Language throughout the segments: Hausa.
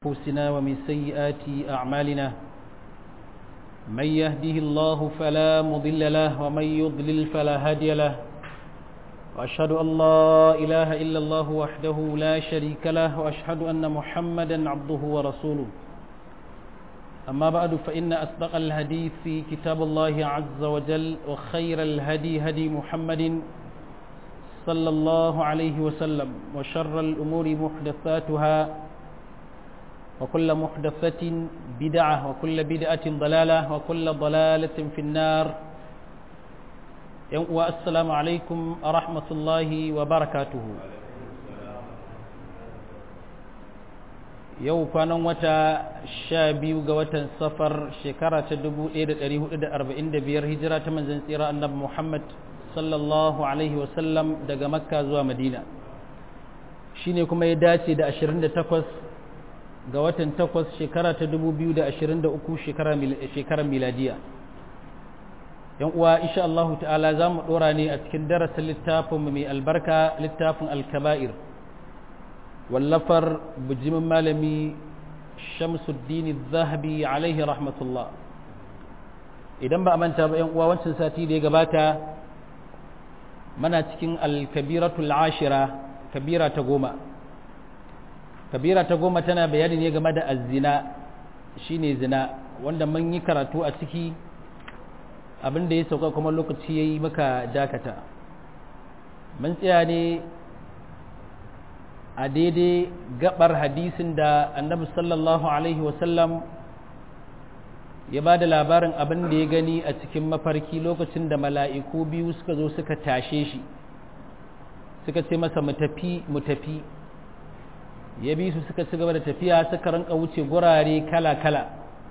أنفسنا ومن سيئات أعمالنا من يهده الله فلا مضل له ومن يضلل فلا هادي له وأشهد أن لا إله إلا الله وحده لا شريك له وأشهد أن محمدا عبده ورسوله أما بعد فإن أصدق الحديث في كتاب الله عز وجل وخير الهدي هدي محمد صلى الله عليه وسلم وشر الأمور محدثاتها وكل محدثة بدعة وكل بدعة ضلالة وكل ضلالة في النار والسلام عليكم ورحمة الله وبركاته yau kwanan wata sha biyu ga watan safar shekara ta 1445 hijira ta manzan tsira annabi Muhammad sallallahu alaihi wasallam daga makka zuwa madina shine kuma ya dace da 28 ga watan takwas shekara ta 2023 shekarar miladiya yan uwa insha Allah ta'ala za mu dora ne a cikin darasin littafin mai albarka littafin alkaba'ir wallafar bujimin malami shamsuddin zahabi alaihi rahmatullah idan ba a manta ba yan uwa wancan sati da ya gabata mana cikin alkabiratul ashira kabira ta goma kabira ta goma tana bayani ne game da azzina shine zina wanda mun yi karatu a ciki abin da ya sauka kuma lokaci ya yi maka dakata mun tsaya ne a daidai gabar hadisin da annabi sallallahu alaihi wasallam ya ba da labarin abin da ya gani a cikin mafarki lokacin da mala'iku biyu suka zo suka tashe shi suka ce masa mu tafi mu tafi ya bi su suka ci gaba da tafiya suka rinka wuce gurare kala-kala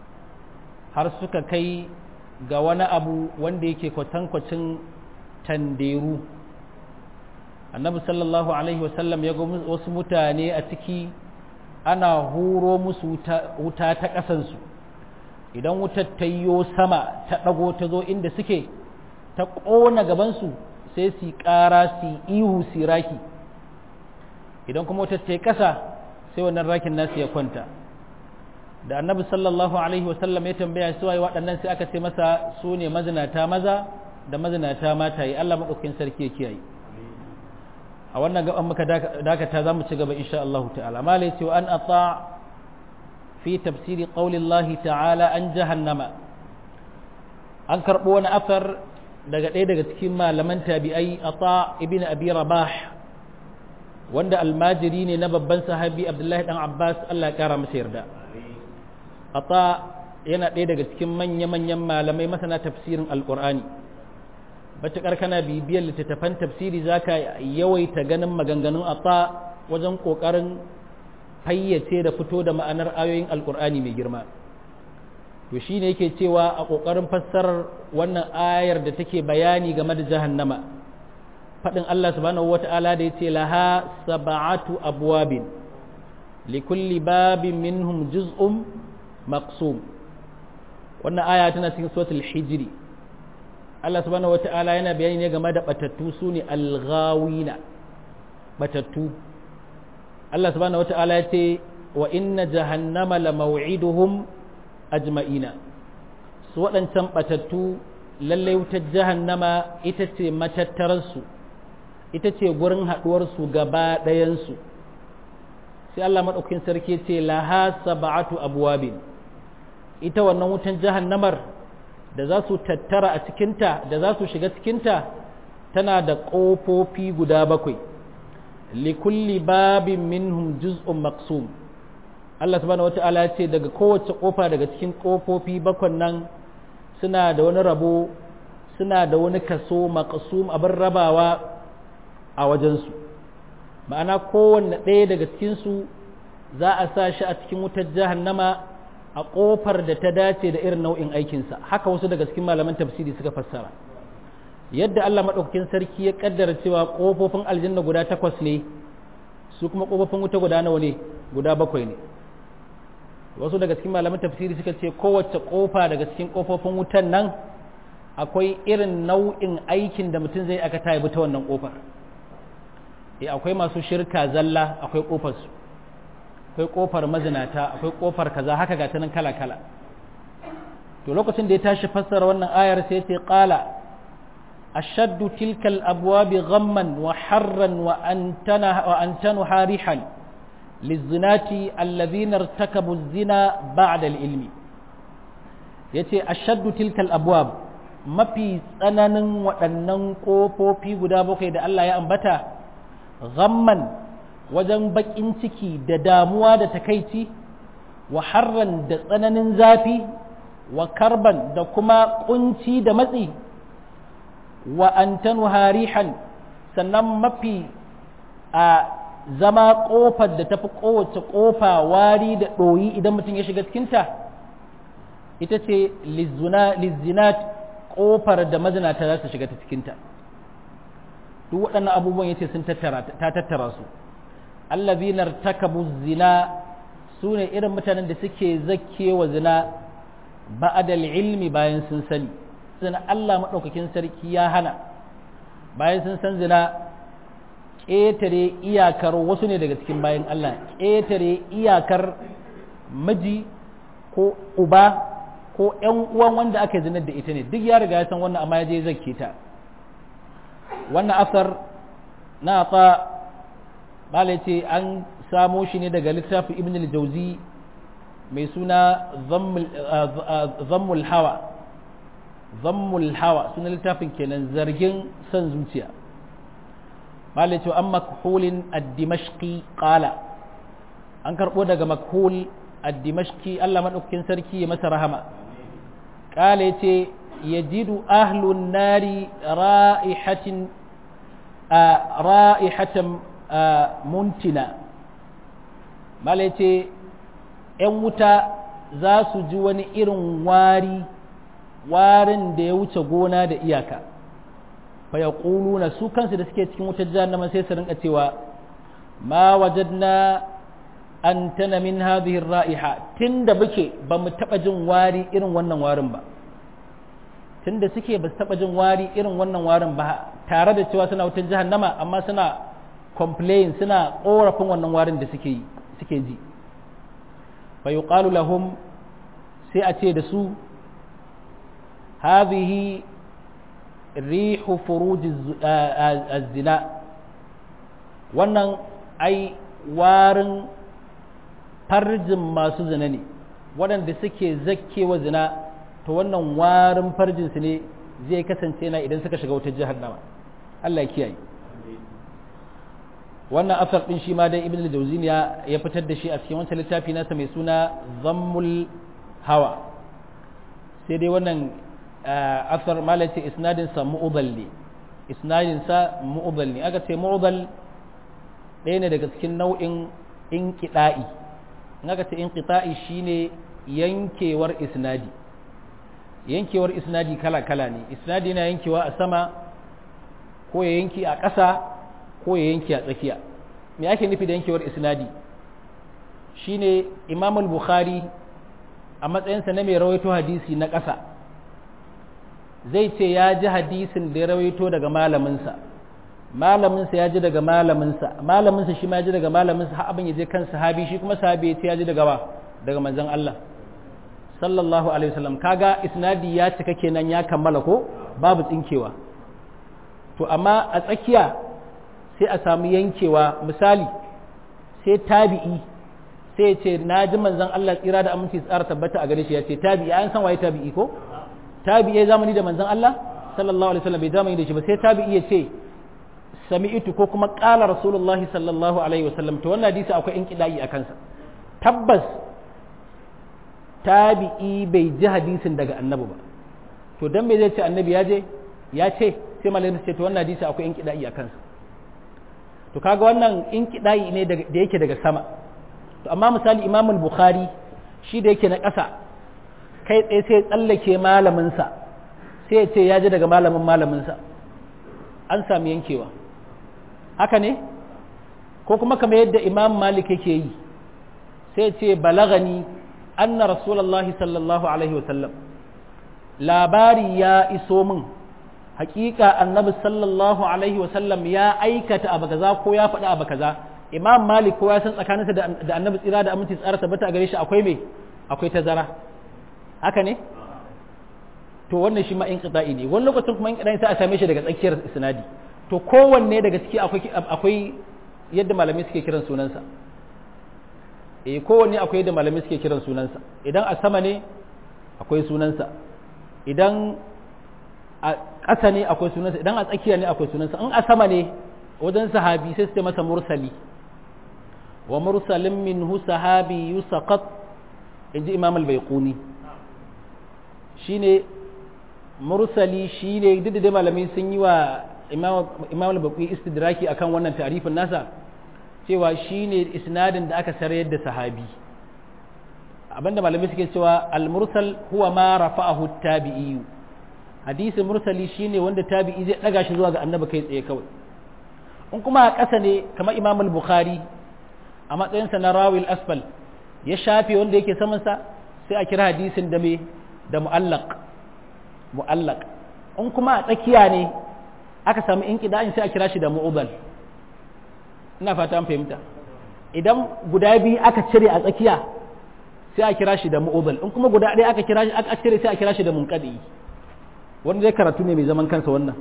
har suka kai ga wani abu wanda yake kwatankwacin tanderu annabi sallallahu alaihi wasallam ya ga wasu mutane a ciki ana huro musu wuta ta ƙasansu idan wutar ta yiwo sama ta ɗago ta zo inda suke ta ƙona gabansu sai su ƙara su ihu su raki idan kuma wutar ta yi ƙasa sai wannan rakin nasu ya kwanta da annabi sallallahu alaihi wasallam ya tambaya su waye waɗannan sai aka ce masa su ne mazinata maza da mazinata mata yi Allah maɗaukakin sarki ya kiyaye a wannan gaban muka dakata za mu ci gaba insha Allah ta'ala ma lai wa an ata fi tafsiri qaulillahi ta'ala an jahannama an karɓo wani afar daga ɗaya daga cikin malaman tabi'ai ata ibn abi rabah wanda almajiri ne na babban sahabi abdullahi dan abbas allah ya kara masa yarda ata yana ɗaya daga cikin manya-manyan malamai masana tafsirin alkur'ani matuƙar kana bibiyar littattafan tafsiri za ka yawaita ganin maganganun ata wajen ƙoƙarin fayyace da fito da ma'anar ayoyin alkur'ani mai girma to shi ne yake cewa a ƙoƙarin fassarar wannan ayar da take bayani game da jahannama faɗin Allah subhanahu wata'ala da ya ce laha saba'atu abwabin likulli babin minhum juz'un maqsum wannan aya tana cikin suratul hijri Allah subhanahu wata'ala yana bayani ne game da batattu sune alghawina batattu Allah subhanahu wata'ala ya ce wa inna jahannama la maw'iduhum ajma'ina su waɗancan batattu lallai wutar jahannama ita ce matattararsu ita ce gurin haɗuwarsu gaba ɗayansu sai Allah maɗaukin sarki ce laha saba'atu abuwabin ita wannan wutan jahannamar da za su tattara a cikinta da za su shiga cikinta tana da ƙofofi guda bakwai likulli babin minhum juz'un maqsum Allah subhanahu wata'ala ce daga kowace ƙofa daga cikin ƙofofi bakwan nan suna da wani rabo suna da wani kaso maqsum abin rabawa a wajensu ma'ana kowanne ɗaya daga cikinsu za a sa shi a cikin wutar jahannama a ƙofar da ta dace da irin nau'in aikinsa haka wasu daga cikin malaman tafsiri suka fassara yadda Allah maɗaukakin sarki ya ƙaddara cewa ƙofofin aljanna guda takwas ne su kuma ƙofofin wuta guda nawa ne guda bakwai ne wasu daga cikin malaman tafsiri suka ce kowace ƙofa daga cikin ƙofofin wutan nan akwai irin nau'in aikin da mutum zai aka ta ta wannan ƙofar akwai masu shirka zalla akwai ƙofarsu akwai kofar mazinata akwai kofar kaza haka ga nan kala kala to lokacin da ya tashi fassara wannan ayar sai ya ce qala ashaddu tilka al-abwab ghamman wa harran wa antana wa antanu harihan lizinati alladhina irtakabu az-zina ba'da al-ilmi yace ashaddu tilka al-abwab mafi tsananin waɗannan ƙofofi guda bakwai da Allah ya ambata ghamman wajen baƙin ciki da damuwa da takaici wa harran da tsananin zafi wa karban da kuma ƙunci da matsi wa antanu harihan sannan mafi a zama ƙofar da tafi kowace ƙofa wari da ɗoyi idan mutum ya shiga cikinta ita ce lizinat ƙofar da mazinata za su shiga ta cikinta duk waɗannan abubuwan ya ce sun ta tattara su allazinar takabu zina su ne irin mutanen da suke zakewa zina ba'adal ilmi bayan sun sani suna Allah maɗaukakin sarki ya hana bayan sun san zina ƙetare iyakar wasu ne daga cikin bayan Allah ƙetare iyakar miji ko uba ko ‘yan uwan wanda aka zinar da ita ne duk ya riga ya san wannan amma ya je zakke ta wannan asar na ta bala ce an samo shi ne daga littafin ibn al-jauzi mai suna zammul hawa zammul hawa suna littafin kenan zargin son zuciya bala ce an makhulin ad-dimashqi qala an karbo daga makhul ad-dimashqi Allah madaukakin sarki ya masa rahama قال يتي يجد أهل النار رائحة آه رائحة آه منتنة ما يتي ‘yan wuta za su ji wani irin wari warin da ya wuce gona da iyaka fa ya na su kansu da suke cikin wutar jahannama sai su rinka cewa ma wajadna an tana min hadhihi ra'iha tunda muke ba mu taba jin wari irin wannan warin ba tunda suke ba su taba jin wari irin wannan warin ba tare da cewa suna wutar jahannama amma suna complain suna korafin wannan warin da suke yi suke ji fa yuqalu lahum sai a ce da su hadhihi rihu furuj az-zina wannan ai warin farjin masu zina ne waɗanda suke zakkewa zina to wannan warin farjinsu ne zai kasance na idan suka shiga wutar jahannama Allah ya kiyaye wannan asar din shi ma dai ibn al-jawzin ya ya fitar da shi a cikin wancan littafi nasa mai suna zammul hawa sai dai wannan asar malaci isnadin sa mu'dal ne isnadin sa mu'dal ne aka ce mu'dal ɗaya ne daga cikin nau'in inqida'i in aka ce inqita'i shine yankewar isnadi yankewar isnadi kala-kala ne isnadi na yankewa a sama ko ya yanki a ƙasa ko ya yanki a tsakiya me ake nufi da yankewar isnadi shine imam al-bukhari a matsayinsa na mai rawaito hadisi na ƙasa zai ce ya ji hadisin da ya rawaito daga malaminsa malaminsa ya ji daga malaminsa malaminsa shi ma ya ji daga malaminsa har abin ya je kan sahabi shi kuma sahabi ya ce ya ji daga wa daga manzon Allah sallallahu alaihi wasallam kaga isnadi ya cika kenan ya kammala ko babu tsinkewa to amma a tsakiya sai a samu yankewa misali sai tabi'i sai ya ce na ji manzon Allah tsira da aminci tsara tabbata a gare shi ya ce tabi'i an san waye tabi'i ko tabi'i ya zamani da manzon Allah sallallahu alaihi wasallam bai zamani da shi ba sai tabi'i ya ce sami'tu ko kuma qala rasulullahi sallallahu alaihi wasallam to wannan hadisi akwai inqidai a kansa tabbas tabi'i bai ji hadisin daga annabi ba to dan me zai ce annabi ya je ya ce sai malamin ce to wannan hadisi akwai inqidai a kansa to kaga wannan inqidai ne da yake daga sama to amma misali imam bukhari shi da yake na ƙasa kai tsaye sai tsallake malaminsa sai ya ce ya ji daga malamin malaminsa an sami yankewa haka ne ko kuma kamar yadda imam malik yake yi sai ce balagani anna rasulullahi sallallahu alaihi wasallam labari ya iso min hakika annabi sallallahu alaihi wasallam ya aikata abu kaza ko ya faɗi abu kaza imam malik kowa ya san tsakaninsa da annabi tsira da aminci tsara tabbata a gare shi akwai me akwai tazara haka ne to wannan shi ma in qita'i ne wani lokacin kuma in qita'i sai a same shi daga tsakiyar isnadi to kowanne daga ciki akwai akwai yadda malamai suke kiran sunansa eh kowanne akwai yadda malamai suke kiran sunansa idan a sama ne akwai sunansa idan a ƙasa ne akwai sunansa idan a tsakiya ne akwai sunansa in a sama ne wajen sahabi sai su ce masa mursali wa mursalin minhu sahabi yusaqat inji imam al-baiquni shine mursali shine duk da malamai sun yi wa imam al-baiquni istidraki akan wannan tarifin nasa cewa shine isnadin da aka sarayar da sahabi abinda malamai suke cewa al-mursal huwa ma rafa'ahu at-tabi'i hadisi mursali shine wanda tabi'i zai daga shi zuwa ga annabi kai tsaye kawai in kuma a ƙasa ne kamar imam al-bukhari a matsayinsa na rawil asfal ya shafe wanda yake samansa sai a kira hadisin da me da mu'allaq mu'allaq in kuma a tsakiya ne aka samu inqida'in sai a kira shi da mu'udal ina fata an fahimta idan guda biyu aka cire a tsakiya sai a kira shi da mu'udal in kuma guda ɗaya aka kira shi aka cire sai a kira shi da munqadi wanda zai karatu ne mai zaman kansa wannan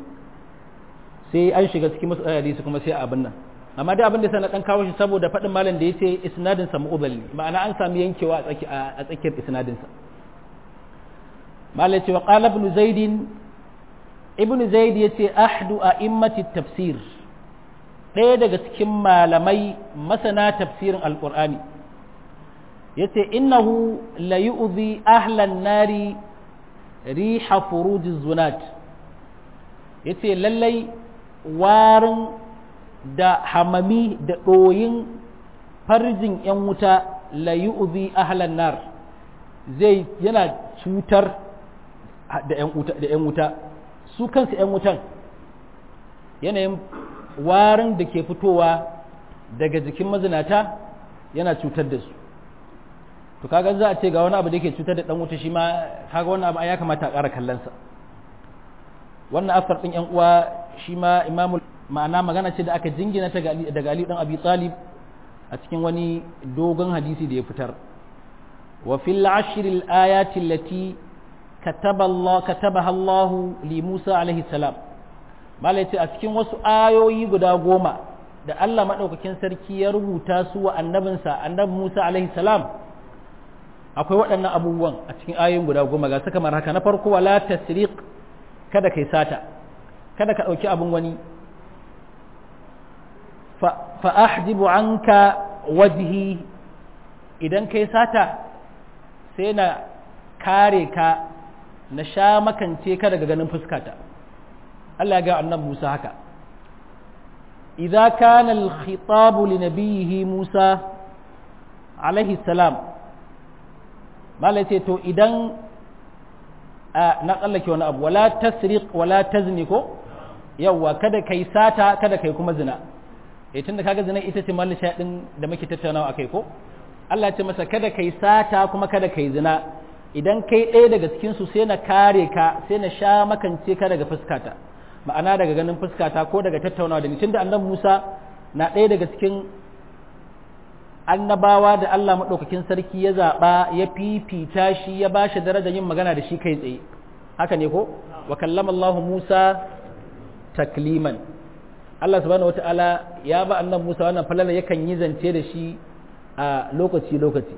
sai an shiga cikin masu hadisi kuma sai abin nan amma dai abin da sai na dan kawo shi saboda faɗin malam da yace isnadin sa mu'udal ne ma'ana an sami yankewa a tsakiyar isnadin sa malam ce wa qala ibn zaid ibn zaid yace ahdu a'immati tafsir ɗaya daga cikin malamai masana tafsirin alqur'ani yace innahu la yu'zi ahlan nari riha furujiz zunat yace lallai warin da hamami da ɗoyin farjin 'yan wuta la yu'zi ahlan nar zai yana cutar da 'yan wuta su kansu 'yan wutan yanayin warin da ke fitowa daga jikin mazinata yana cutar da su to kaga za a ce ga wani abu da yake cutar da dan wuta shi ma kaga wannan abu ya kamata a ƙara kallonsa wannan asar ɗin yan uwa shi ma imamu ma'ana magana ce da aka jingina ta daga Ali dan Abi Talib a cikin wani dogon hadisi da ya fitar wa fil ashr al ayati allati kataba Allah katabaha Allah li Musa alaihi salam malai ce a cikin wasu ayoyi guda goma da Allah madaukakin sarki ya rubuta su wa annabinsa annabi Musa alaihi salam akwai waɗannan abubuwan a cikin ayoyin guda goma ga su kamar haka na farko wala tasriq kada kai sata kada ka ɗauki abin wani fa ahjibu anka wajhi idan kai sata sai na kare ka na sha makance ka daga ganin fuskata Allah ya ga annabi Musa haka idza kana al-khitab li nabiyhi Musa alaihi salam malai ce to idan na tsallake wani abu wala tasriq wala tazni ko yawwa kada kai sata kada kai kuma zina eh tunda kaga zina ita ce mallin shaɗin da muke tattaunawa akai ko Allah ya ce masa kada kai sata kuma kada kai zina idan kai ɗaya daga cikin su sai na kare ka sai na sha makance ka daga fuskata ma'ana daga ganin fuskata ko daga tattaunawa da ni tunda annabi Musa na ɗaya daga cikin annabawa da Allah maɗaukakin sarki ya zaɓa ya fifita shi ya ba shi darajar yin magana da shi kai tsaye haka ne ko wa kallama Allah Musa takliman Allah subhanahu wata'ala ya ba annabi Musa wannan falala yakan yi zance da shi a lokaci lokaci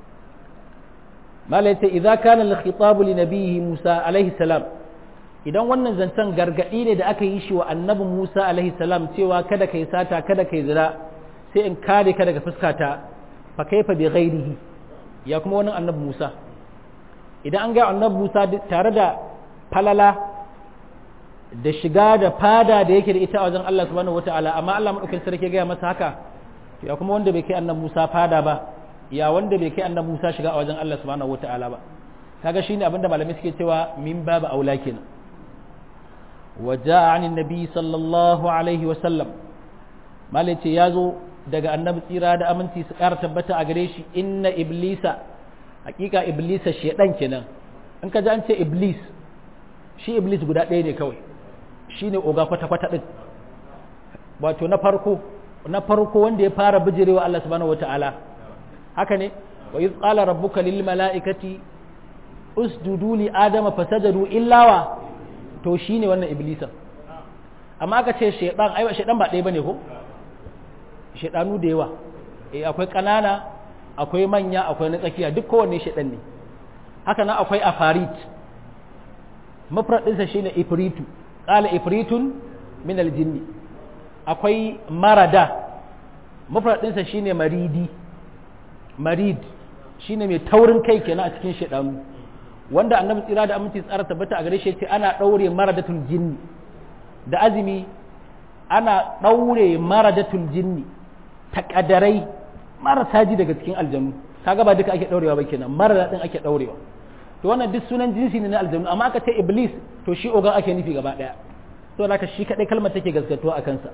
mala yace idza kana al-khitab li nabiyhi Musa alaihi salam idan wannan zancen gargadi ne da aka yi shi wa annabi Musa alaihi salam cewa kada kai sata kada kai zina sai in kare ka daga fuskata fa kaifa bi ghairihi ya kuma wani annabi Musa idan an ga annabi Musa tare da falala da shiga da fada da yake da ita a wajen Allah subhanahu wataala amma Allah madaukakin sarki ga masa haka ya kuma wanda bai kai annabi Musa fada ba ya wanda bai kai annabi Musa shiga a wajen Allah subhanahu wataala ba kaga shine abinda malamai suke cewa min babu aula kenan وجاء عن النبي صلى الله عليه وسلم مالتي يازو daga annabi tsira da aminci su ƙara tabbata a gare shi inna iblisa hakika iblisa shedan kenan in ka ji an ce iblis shi iblis guda ɗaya ne kawai shi ne oga kwata-kwata ɗin wato na farko na farko wanda ya fara bijirewa Allah subhanahu wata'ala haka ne wa iz qala rabbuka lil mala'ikati usjudu li adama fasajadu illa wa to shine wannan iblisan amma aka ce shaydan ai shaydan ba ɗaya bane ko shaydanu da yawa eh akwai kanana akwai manya akwai na tsakiya duk kowanne shaydan ne haka nan akwai afarit mafrad ɗinsa shine ifritu qala ifritun min aljinni akwai marada mafrad ɗinsa shine maridi marid shine mai taurin kai kenan a cikin shaidanu wanda annabi tsira da aminci tsara tabbata a gare shi ce ana ɗaure maradatul jinni da azumi ana ɗaure maradatul jinni takadarai marasa ji daga cikin aljanu kaga ba duka ake ɗaurewa ba kenan marada din ake ɗaurewa to wannan duk sunan jinsi ne na aljanu amma aka ce iblis to shi ogan ake nufi gaba ɗaya to haka shi kadai kalmar take gaskatuwa a kansa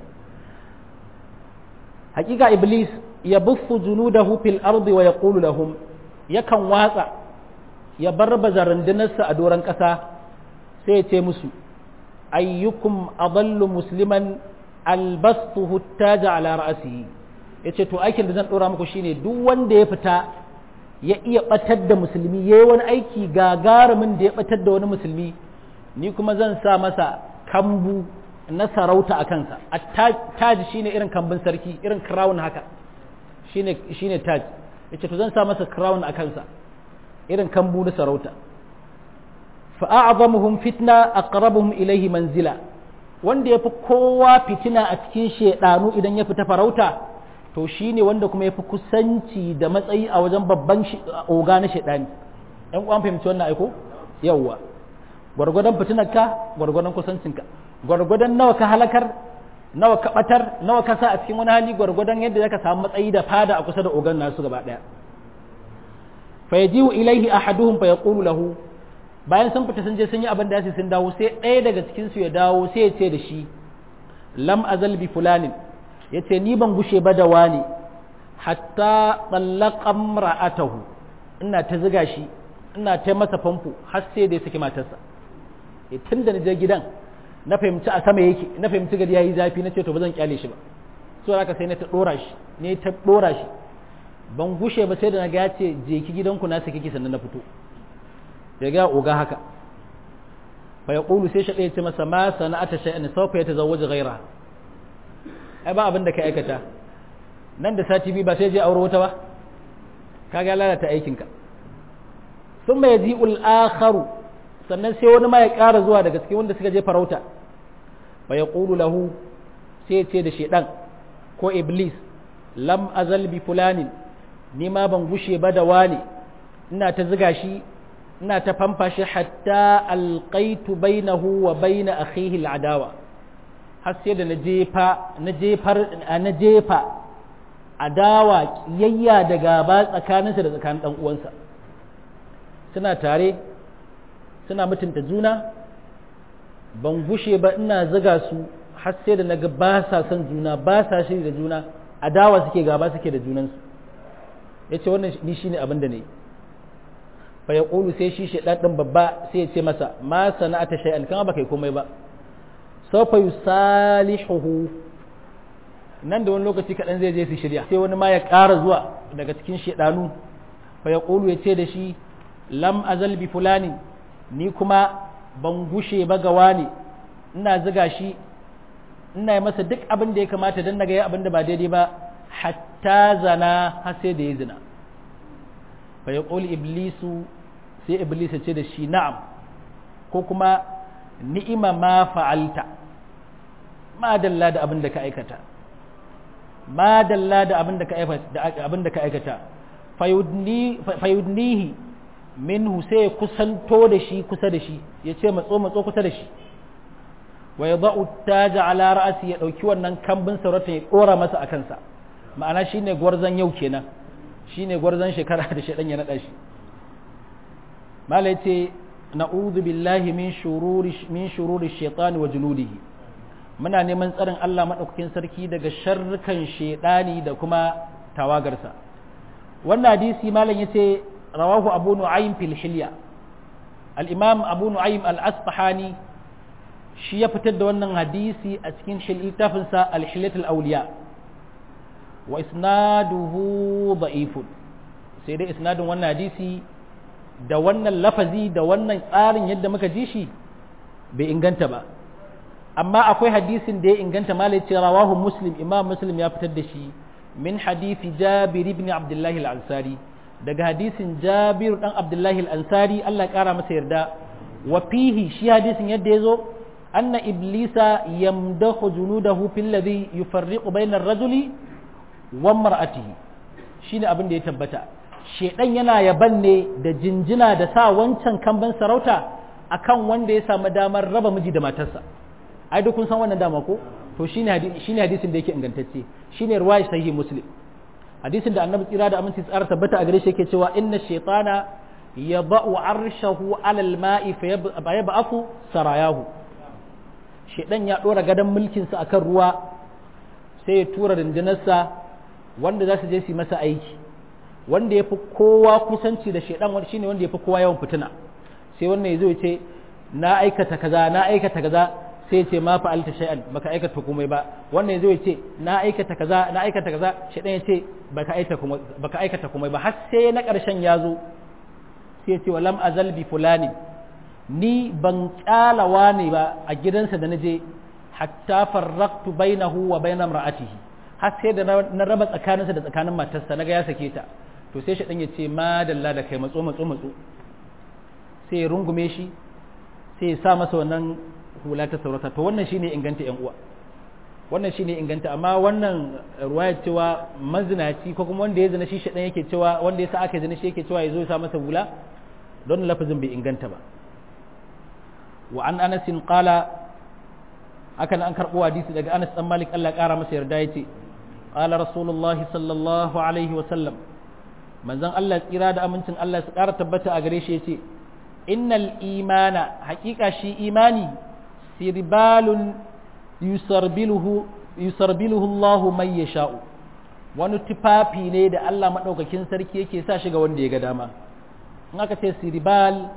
hakika iblis ya buffu junudahu fil ardi wa yaqulu lahum yakan watsa ya barbaza rundunarsa a doron ƙasa sai ya ce musu ayyukum adallu musliman albastuhu taja ala ra'sihi yace to aikin da zan dora muku shine duk wanda ya fita ya iya batar da musulmi yayi wani aiki gagarumin da ya batar da wani musulmi ni kuma zan sa masa kambu na sarauta a kansa a taj shine irin kambun sarki irin crown haka shine shine taj yace to zan sa masa crown a kansa irin kambu na sarauta fa a'zamuhum fitna aqrabuhum ilayhi manzila wanda yafi kowa fitina a cikin shedanu idan ya fita farauta to shine wanda kuma yafi kusanci da matsayi a wajen babban oga na shedani ɗan uwan fahimci wannan aiko yawwa gwargwadon fitinarka gwargwadon kusancinka gwargwadon nawa ka halakar nawa ka batar nawa ka sa a cikin wani hali gwargwadon yadda zaka samu matsayi da fada a kusa da ogan nasu gaba daya fa yajiu ilaihi ahaduhum fa yaqulu lahu bayan sun fita sun je sun yi abin da su sun dawo sai ɗaya daga cikin su ya dawo sai ya ce da shi lam azal bi fulanin yace ni ban gushe ba da wani hatta tallaqa ra'atahu ina ta ziga shi ina ta masa famfo har sai da ya saki matarsa tun da na je gidan na fahimci a sama yake na fahimci gari yayi zafi na ce to ba zan kyale shi ba so haka sai na ta dora shi ne ta dora shi ban gushe ba sai da na ga ya ce je ki gidanku na saki ki sannan na fito ya ga oga haka fa yaqulu sai shi ya ce masa ma sana'ata shay'an sawfa yatazawwaju ghayra ai ba abin da ka aikata nan da sati biyu ba sai je aure wata ba kaga lalata aikinka thumma yaji'ul akharu sannan sai wani ma ya ƙara zuwa daga cikin wanda suka je farauta fa ya ƙulu lahu sai ya ce da shaidan ko iblis lam azal bi fulanin ni ma ban gushe ba da wani ina ta ziga shi ina ta famfa shi hatta alqaitu bainahu wa baina akhihi al'adawa har sai da na jefa na jefar na jefa adawa kiyayya da gaba tsakaninsa da tsakanin dan uwansa suna tare suna mutunta juna ban gushe ba ina ziga su har sai da naga ba sa son juna ba sa shiri da juna adawa suke gaba suke da junansu ya ce wannan ni shine abin da ne fa ya ƙulu sai shi shaɗan ɗin babba sai ya ce masa ma sana'ata shay'an kama ba kai komai ba sau fa yusalihuhu nan da wani lokaci kaɗan zai je su shirya sai wani ma ya ƙara zuwa daga cikin shaɗanu fa ya ƙulu ya ce da shi lam azal bi fulani ni kuma ban gushe ba ga wani ina ziga shi ina yi masa duk abin da ya kamata don naga ya abin da ba daidai ba hatta zana har sai da ya zina fa ya iblisu sai iblis ya ce da shi na'am ko kuma ni'ima ma fa'alta ma dalla da abin da ka aikata ma dalla da abin da ka aikata abin da ka aikata fayudnihi minhu sai ya kusanto da shi kusa da shi ya ce matso matso kusa da shi wa ya ba'u taja ala ra'asi ya ɗauki wannan kambin sarauta ya ɗora masa a kansa ma'ana shine gwarzon yau kenan shine gwarzon shekara da shaɗan ya naɗa shi malai ce na'udhu billahi min shururi min shururi shaitani wa junudihi muna neman tsarin Allah madaukakin sarki daga sharrukan shaidani da kuma tawagarsa wannan hadisi malam yace rawahu abu nu'aym fil hilya al-imam abu nu'aym al-asfahani shi ya fitar da wannan hadisi a cikin littafinsa al-hilyat al-awliya wa isnaduhu da'ifun sai dai isnadin wannan hadisi da wannan lafazi da wannan tsarin yadda muka ji shi bai inganta ba amma akwai hadisin da ya inganta malai ce rawahu muslim imam muslim ya fitar da shi min hadisi jabir ibn abdullahi al-ansari daga hadisin jabir dan abdullahi al-ansari Allah ya kara masa yarda wa fihi shi hadisin yadda ya zo anna iblisa yamdahu junudahu fil ladhi yufarriqu bayna ar-rajuli wa mar'atihi shine abin da ya tabbata shedan yana yaban ne da jinjina da sa wancan kamban sarauta akan wanda ya samu damar raba miji da matarsa ai duk kun san wannan dama ko to shine shine hadisin da yake ingantacce shine riwayat sahih muslim hadisin da annabi tsira da aminci tsara tabbata a gare shi yake cewa inna shaytana yada'u arshahu alal ma'i fa yab'athu sarayahu shedan ya dora gadan mulkin sa akan ruwa sai ya tura rundunarsa wanda za su je su masa aiki wanda ya fi kowa kusanci da shedan wanda shine wanda ya fi kowa yawan fitina sai wannan ya zo ya ce na aikata kaza na aikata kaza sai ya ce ma fa'alta shay'an baka aikata komai ba wannan ya zo ya ce na aikata kaza na aikata kaza shedan ya ce baka aikata komai baka aikata komai ba har sai na karshen ya zo sai ya ce walam azal bi fulani ni ban kyalawa ne ba a gidansa da naje hatta farraqtu bainahu wa bainam ra'atihi har sai da na raba tsakaninsa da tsakanin matarsa naga ya sake ta to sai shi ya ce ma dalla da kai matso matso matso sai ya rungume shi sai ya sa masa wannan hula ta saurata to wannan shine inganta yan uwa wannan shine inganta amma wannan ruwaya cewa mazinaci ko kuma wanda ya zina shi shaɗan yake cewa wanda ya sa aka zina shi yake cewa ya zo ya sa masa hula don lafazin bai inganta ba wa an anasin qala haka an karɓo hadisi daga anas dan malik Allah ya ƙara masa yarda yace qala rasulullah sallallahu alaihi wa sallam manzon Allah tsira da amincin Allah su ƙara tabbata a gare shi yace innal imana haƙiƙa shi imani sirbalun yusarbiluhu yusarbiluhu Allahu man yasha'u wani tufafi ne da Allah madaukakin sarki yake sa shi ga wanda ya ga dama in aka ce sirbal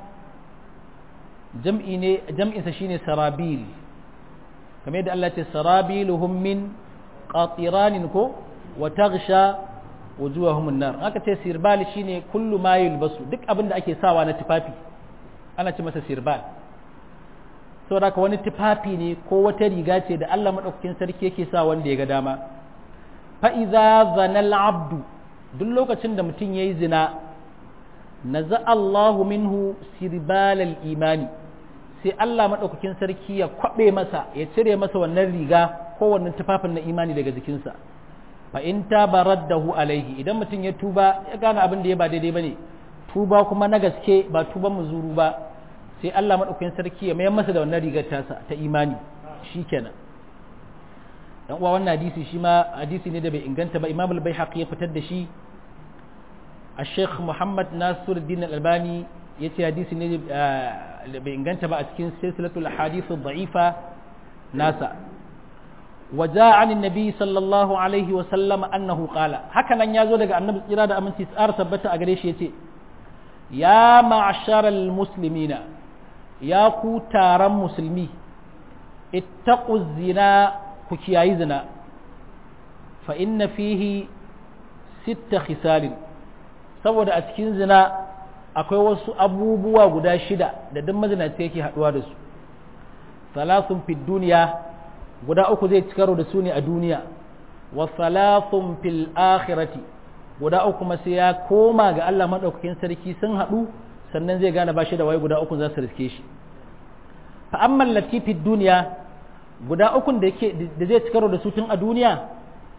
jam'i ne jam'insa shine sarabil kamar yadda Allah ce sarabiluhum min qatiranin ko wa taghsha wujuhahum an-nar aka ce sirbal shine kullu ma yulbasu duk abin da ake sawa na tufafi ana ce masa sirbal saboda ka wani tufafi ne ko wata riga ce da Allah madaukakin sarki yake sa wanda ya ga dama fa idza zana al-abdu duk lokacin da mutum yayi zina naza Allahu minhu sirbal al-imani sai Allah maɗaukakin sarki ya kwaɓe masa ya cire masa wannan riga ko wannan tufafin na imani daga jikinsa fa in tabaraddahu alaihi idan mutum ya tuba ya gane abin da ya ba daidai bane tuba kuma na gaske ba tuban muzuru ba sai Allah maɗaukakin sarki ya mayar masa da wannan rigar tasa ta imani shikenan dan uwa wannan hadisi shi ma hadisi ne da bai inganta ba Imam al-Baihaqi ya fitar da shi الشيخ محمد ناصر الدين الألباني yace hadisi ne bai inganta ba a cikin silsilatul hadith dha'ifa nasa waja an annabi sallallahu alaihi wa sallam annahu qala haka nan yazo daga annabi tsira da aminci tsar tabbata a gare shi yace ya ma'sharal muslimina ya ku taron musulmi ittaqu zina ku kiyayi zina fa inna fihi sitta khisalin saboda a cikin zina akwai wasu abubuwa guda shida da duk mazinaci yake haɗuwa da su salasun fil duniya guda uku zai cikaro da su ne a duniya wa salasun fil akhirati guda uku kuma sai ya koma ga Allah madaukakin sarki sun haɗu sannan zai gane bashi da wai guda uku za su riske shi fa amma lati fil duniya guda ukun da yake da zai cikaro da su tun a duniya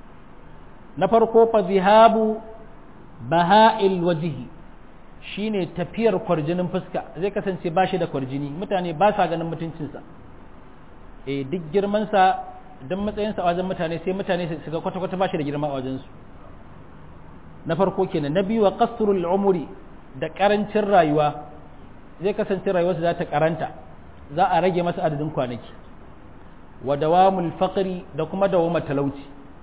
na farko fa zihabu baha'il wajhi shine tafiyar kwarjinin fuska zai kasance ba shi da kwarjini mutane ba sa ganin mutuncinsa e duk girmansa don matsayinsa a wajen mutane sai mutane su ga kwata-kwata ba shi da girma a wajensu na farko kenan na biyu wa kasrul umuri da karancin rayuwa zai kasance rayuwarsa za ta karanta za a rage masa adadin kwanaki wa dawamul faqri da kuma dawamar talauci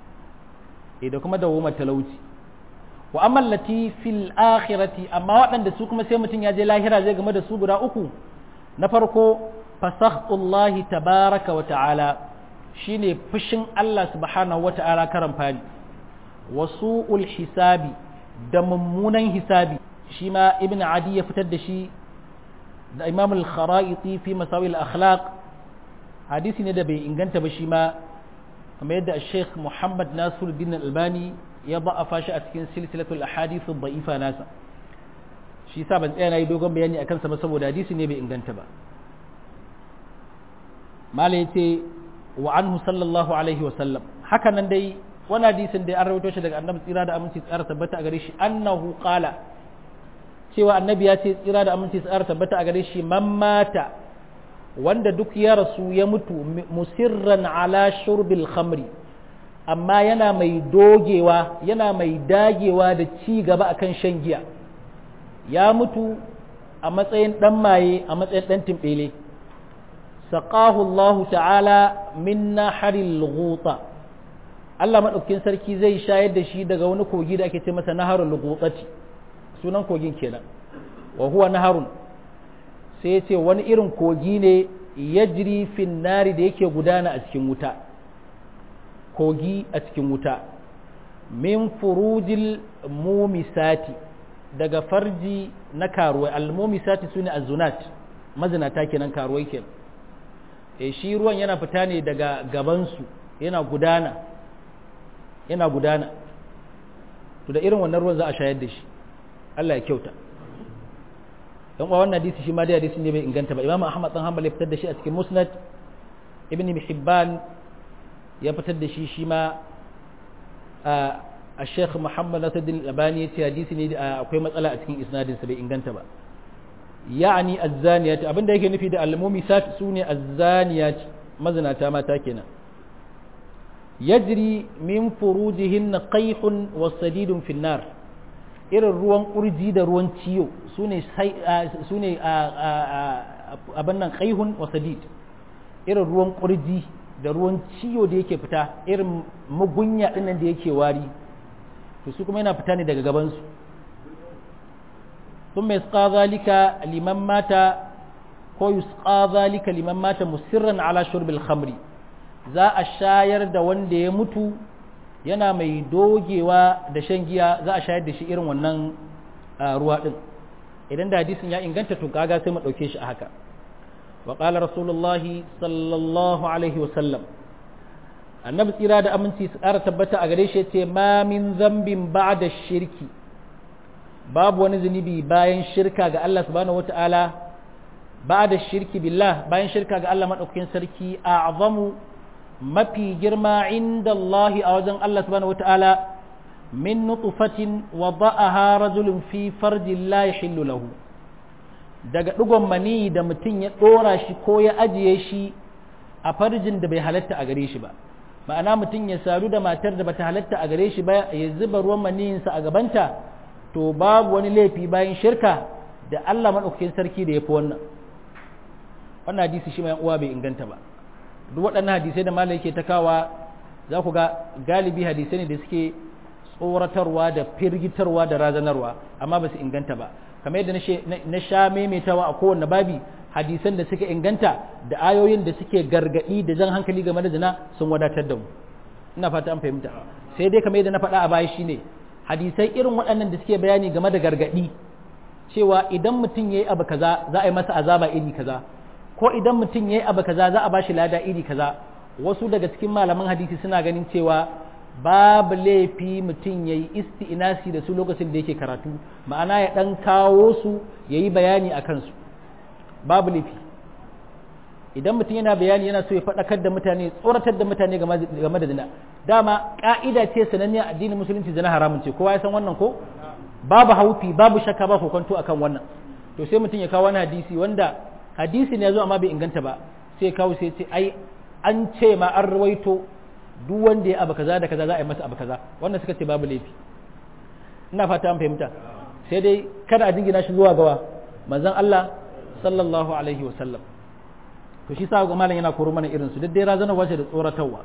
e da kuma dawamar talauci wa amallati fil akhirati amma waɗanda su kuma sai mutum ya je lahira zai game da su guda uku na farko fasahtullahi tabaraka wa ta'ala shine fushin Allah subhanahu wa ta'ala karan fani wasu hisabi da mummunan hisabi shi ma ibn adi ya fitar da shi da imam al-kharaiti fi masawi al-akhlaq hadisi ne da bai inganta ba shi ma kamar yadda sheikh muhammad nasiruddin albani ya ba'afa shi a cikin silsilatul ahadith ad-da'ifa nasa shi yasa ban tsaya nayi dogon bayani akan sa ba saboda hadisi ne bai inganta ba mala yace wa anhu sallallahu alaihi wa sallam haka nan dai wani hadisin da an rawaito shi daga annabi tsira da aminci tsara tabbata a gare shi annahu qala cewa annabi ya ce tsira da aminci tsara tabbata a gare shi man mata wanda duk ya rasu ya mutu musirran ala shurbil khamri amma yana mai dogewa yana mai dagewa da ci gaba akan shan giya ya mutu a matsayin dan maye a matsayin dan timbele saqahu Allah ta'ala min naharil ghuta Allah madaukakin sarki zai shayar da shi daga wani kogi da ake ce masa naharul ghutati sunan kogin kenan wa huwa naharun sai ya ce wani irin kogi ne yajri fin nari da yake gudana a cikin wuta kogi a cikin wuta min furujil mumisati daga farji na karuwai al-mumisati sune azunat mazinata kenan karuwai kenan e shi ruwan yana fita ne daga gabansu yana gudana yana gudana to da irin wannan ruwan za a shayar da shi Allah ya kyauta dan uwa wannan hadisi shi ma dai hadisi ne bai inganta ba Imam Ahmad dan Hanbal ya fitar da shi a cikin Musnad Ibn Hibban ya fitar da shi shi ma a Sheikh Muhammad Nasiruddin Albani ya ce hadisi ne akwai matsala a cikin isnadin sa bai inganta ba ya'ani az-zaniyat abinda yake nufi da al-mumisat sune az-zaniyat mazinata mata kenan yajri min furujihin qayhun wa sadidun fi nar irin ruwan kurji da ruwan ciyo sune sune abin nan qayhun wa sadid irin ruwan kurji da ruwan ciyo da yake fita irin mugunya dinnan da yake wari to su kuma yana fita ne daga gabansu ثم يسقى ذلك لمن مات ko yusqa zalika liman mata musirran ala shurbil khamri za a shayar da wanda ya mutu yana mai dogewa da shan giya za a shayar da shi irin wannan ruwa din idan da hadisin ya inganta to kaga sai mu dauke shi a haka wa qala rasulullahi sallallahu alaihi wa sallam annabi tsira da aminci su ƙara tabbata a gare shi yace ma min zambin ba'da shirki babu wani zunubi bayan shirka ga Allah subhanahu wata'ala ba da shirki billah bayan shirka ga Allah maɗaukakin sarki a azamu mafi girma inda Allah a wajen Allah subhanahu wata'ala min nutfatin wa ba'aha rajulun fi farjin la yahillu lahu daga ɗigon mani da mutum ya ɗora shi ko ya ajiye shi a farjin da bai halatta a gare shi ba ma'ana mutum ya sadu da matar da bata halatta a gare shi ba ya zuba ruwan maniyinsa a gabanta to babu wani laifi bayan shirka da Allah maɗaukakin sarki da ya fi wannan wannan hadisi shi mai uwa bai inganta ba duk waɗannan hadisai da malai ke takawa za ku ga galibi hadisai ne da suke tsoratarwa da firgitarwa da razanarwa amma ba su inganta ba kamar yadda na sha maimaitawa a kowanne babi hadisan da suka inganta da ayoyin da suke gargaɗi da jan hankali game da zina sun wadatar da mu ina fata an fahimta sai dai kamar yadda na faɗa a baya shine hadisai irin waɗannan da suke bayani game da gargaɗi cewa idan mutum ya yi abu kaza za a yi masa azaba iri kaza ko idan mutum ya yi abu kaza za a bashi lada iri kaza wasu daga cikin malaman hadisi suna ganin cewa babu laifi mutum ya yi isti'inasi da su lokacin da yake karatu ma'ana ya ɗan kawo su ya yi bayani a kansu babu laifi idan mutum yana bayani yana so ya faɗakar da mutane tsoratar da mutane game da zina dama ƙa'ida ce sananniya addinin musulunci zina haramun ce kowa ya san wannan ko babu haufi babu shakka ba kokonto akan wannan to sai mutum ya kawo wani hadisi wanda hadisi ne ya zo amma bai inganta ba sai kawo sai ce ai an ce ma an rawaito duk wanda ya abu kaza da kaza za a yi masa abu kaza wannan suka ce babu laifi ina fata an fahimta sai dai kada a jingina shi zuwa gawa manzon Allah sallallahu alaihi wa sallam to shi sa ga malam yana koro mana irin su duk dai razanarwa ce da tsoratarwa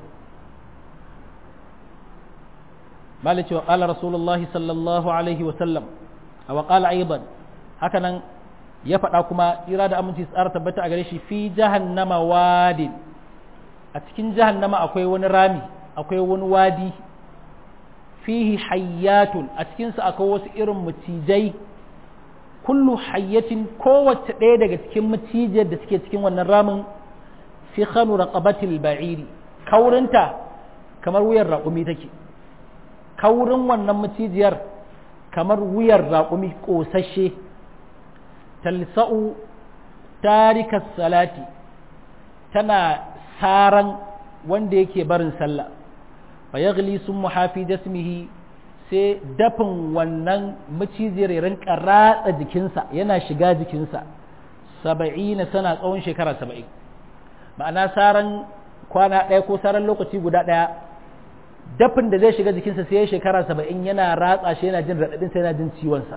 malam cewa qala rasulullahi sallallahu alaihi wa sallam wa qala aidan haka nan ya faɗa kuma tsira da aminci tsara tabbata a gare shi fi jahannama wadin a cikin jahannama akwai wani rami akwai wani wadi fihi hayyatun a cikinsa akwai wasu irin macijai kullu hayyatin kowace ɗaya daga cikin macijiyar da suke cikin wannan ramin fi khanu raqabatil ba'iri kaurinta kamar wuyar raƙumi take kaurin wannan macijiyar kamar wuyar raƙumi ƙosashe talsa'u tarikas salati tana saran wanda yake barin sallah fa yaghli sun muhafi jasmihi sai dafin wannan maciziyar ya rinka ratsa jikinsa yana shiga jikinsa saba'ina sana tsawon shekara saba'in ma'ana saran kwana ɗaya ko saran lokaci guda ɗaya dafin da zai shiga jikinsa sai ya shekara saba'in yana ratsa shi yana jin raɗaɗin sai yana jin ciwonsa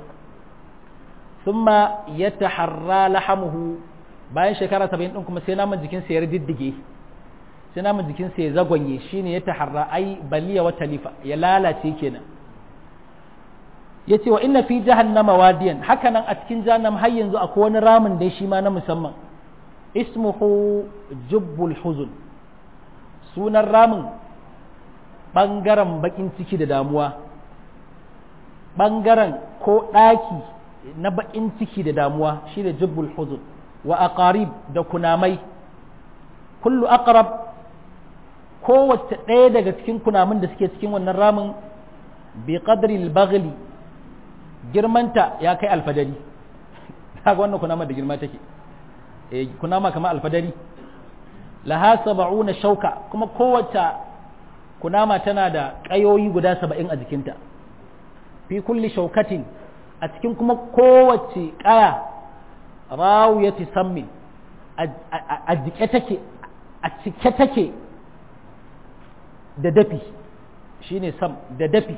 summa ya taharra lahamuhu bayan shekara saba'in ɗin kuma sai naman jikinsa ya diddige sai naman jikinsa ya zagwanye shine ya taharra ai baliya wata lifa ya lalace kenan ya ce wa inna fi jahannama wadiyan hakanan a cikin jahannam har yanzu akwai wani ramin dai shi ma na musamman ismuhu jubbul huzun sunan ramin ɓangaren baƙin ciki da damuwa ɓangaren ko ɗaki na baƙin ciki da damuwa shi da jubbul huzun wa aqarib da kunamai kullu aqrab kowace ɗaya daga cikin kunamin da suke cikin wannan ramin bi qadri al-baghli girmanta ya kai alfadari kaga wannan kunama da girma take eh kunama kamar alfadari laha sab'una shauka kuma kowace kunama tana da ƙayoyi guda saba'in a jikinta fi kulli shaukatin a cikin kuma kowace ƙaya rawiyati sammin a jike take a cike take da dafi shine sam da dafi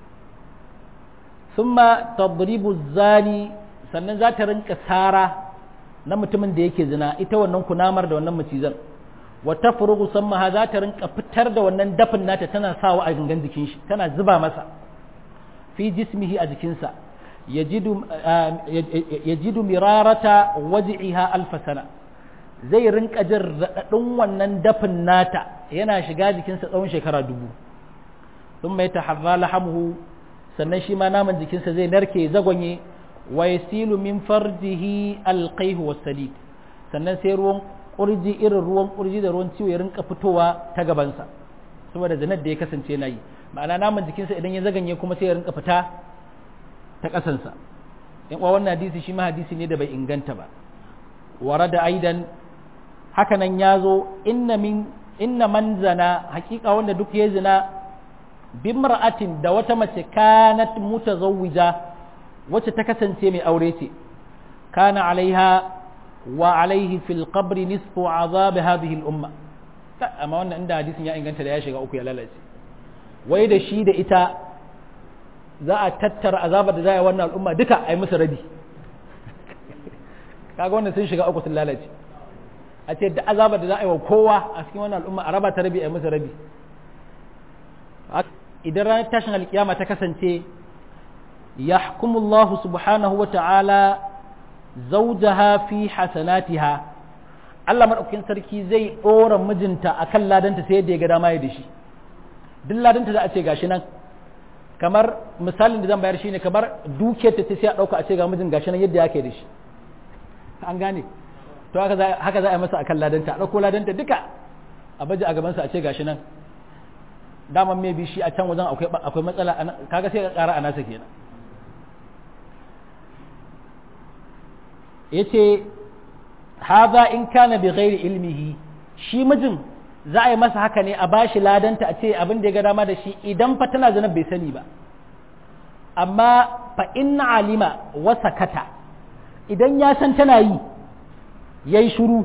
summa tadribu zani sannan za ta rinka sara na mutumin da yake zina ita wannan kunamar da wannan macizan wa tafrugu sammaha za ta rinka fitar da wannan dafin nata tana sawa a gangan jikin shi tana zuba masa fi jismihi a jikinsa yajidu yajidu mirarata waj'iha alf sana zai rinka jin radadin wannan dafin nata yana shiga jikinsa tsawon shekara dubu sun mai taharra lahamuhu sannan shi ma naman jikinsa zai narke zagonye wa yasilu min farjihi alqaihu wasalid sannan sai ruwan kurji irin ruwan kurji da ruwan ciwo ya rinka fitowa ta gabansa saboda zanar da ya kasance na yi ma'ana naman jikinsa idan ya zaganye kuma sai ya rinka fita ta ƙasansa in uwa wannan hadisi shi ma hadisi ne da bai inganta ba wara da aidan haka nan ya zo inna min inna man zana hakika wanda duk ya zina bimra'atin da wata mace kanat mutazawwija wacce ta kasance mai aure ce kana alaiha wa alaihi fil qabri nisfu azab hadhihi al umma amma wannan inda hadisin ya inganta da ya shiga uku ya lalace wai da shi da ita za a tattara azabar da za a wannan al'umma duka a yi musu rabi kaga wannan sun shiga uku sun lalace a ce da azabar da za a yi wa kowa a cikin wannan al'umma a raba ta rabi a yi musu rabi idan ranar tashin alkiyama ta kasance ya hukumullahu subhanahu wa ta'ala zaujaha fi hasanatiha Allah maɗaukakin sarki zai ɗora mijinta a kan ladanta sai yadda ya ga dama ya da shi duk ladanta za a ce gashi nan kamar misalin da zan bayar shine kamar dukiyar ta sai a ɗauka a ce ga mijin gashi nan yadda yake da shi an gane to haka za a yi masa a kan ladanta a ɗauko ladanta duka a baje a gabansa a ce gashi nan daman mai bi shi a can wajen akwai matsala kaga sai ka kara a nasa kenan yace haza in kana bi ghairi ilmihi shi mijin za a yi masa haka ne a bashi ladanta a ce abin da ya ga dama da shi idan fa tana zanen bai sani ba amma fa in alima wa sakata idan ya san tana yi yayi shiru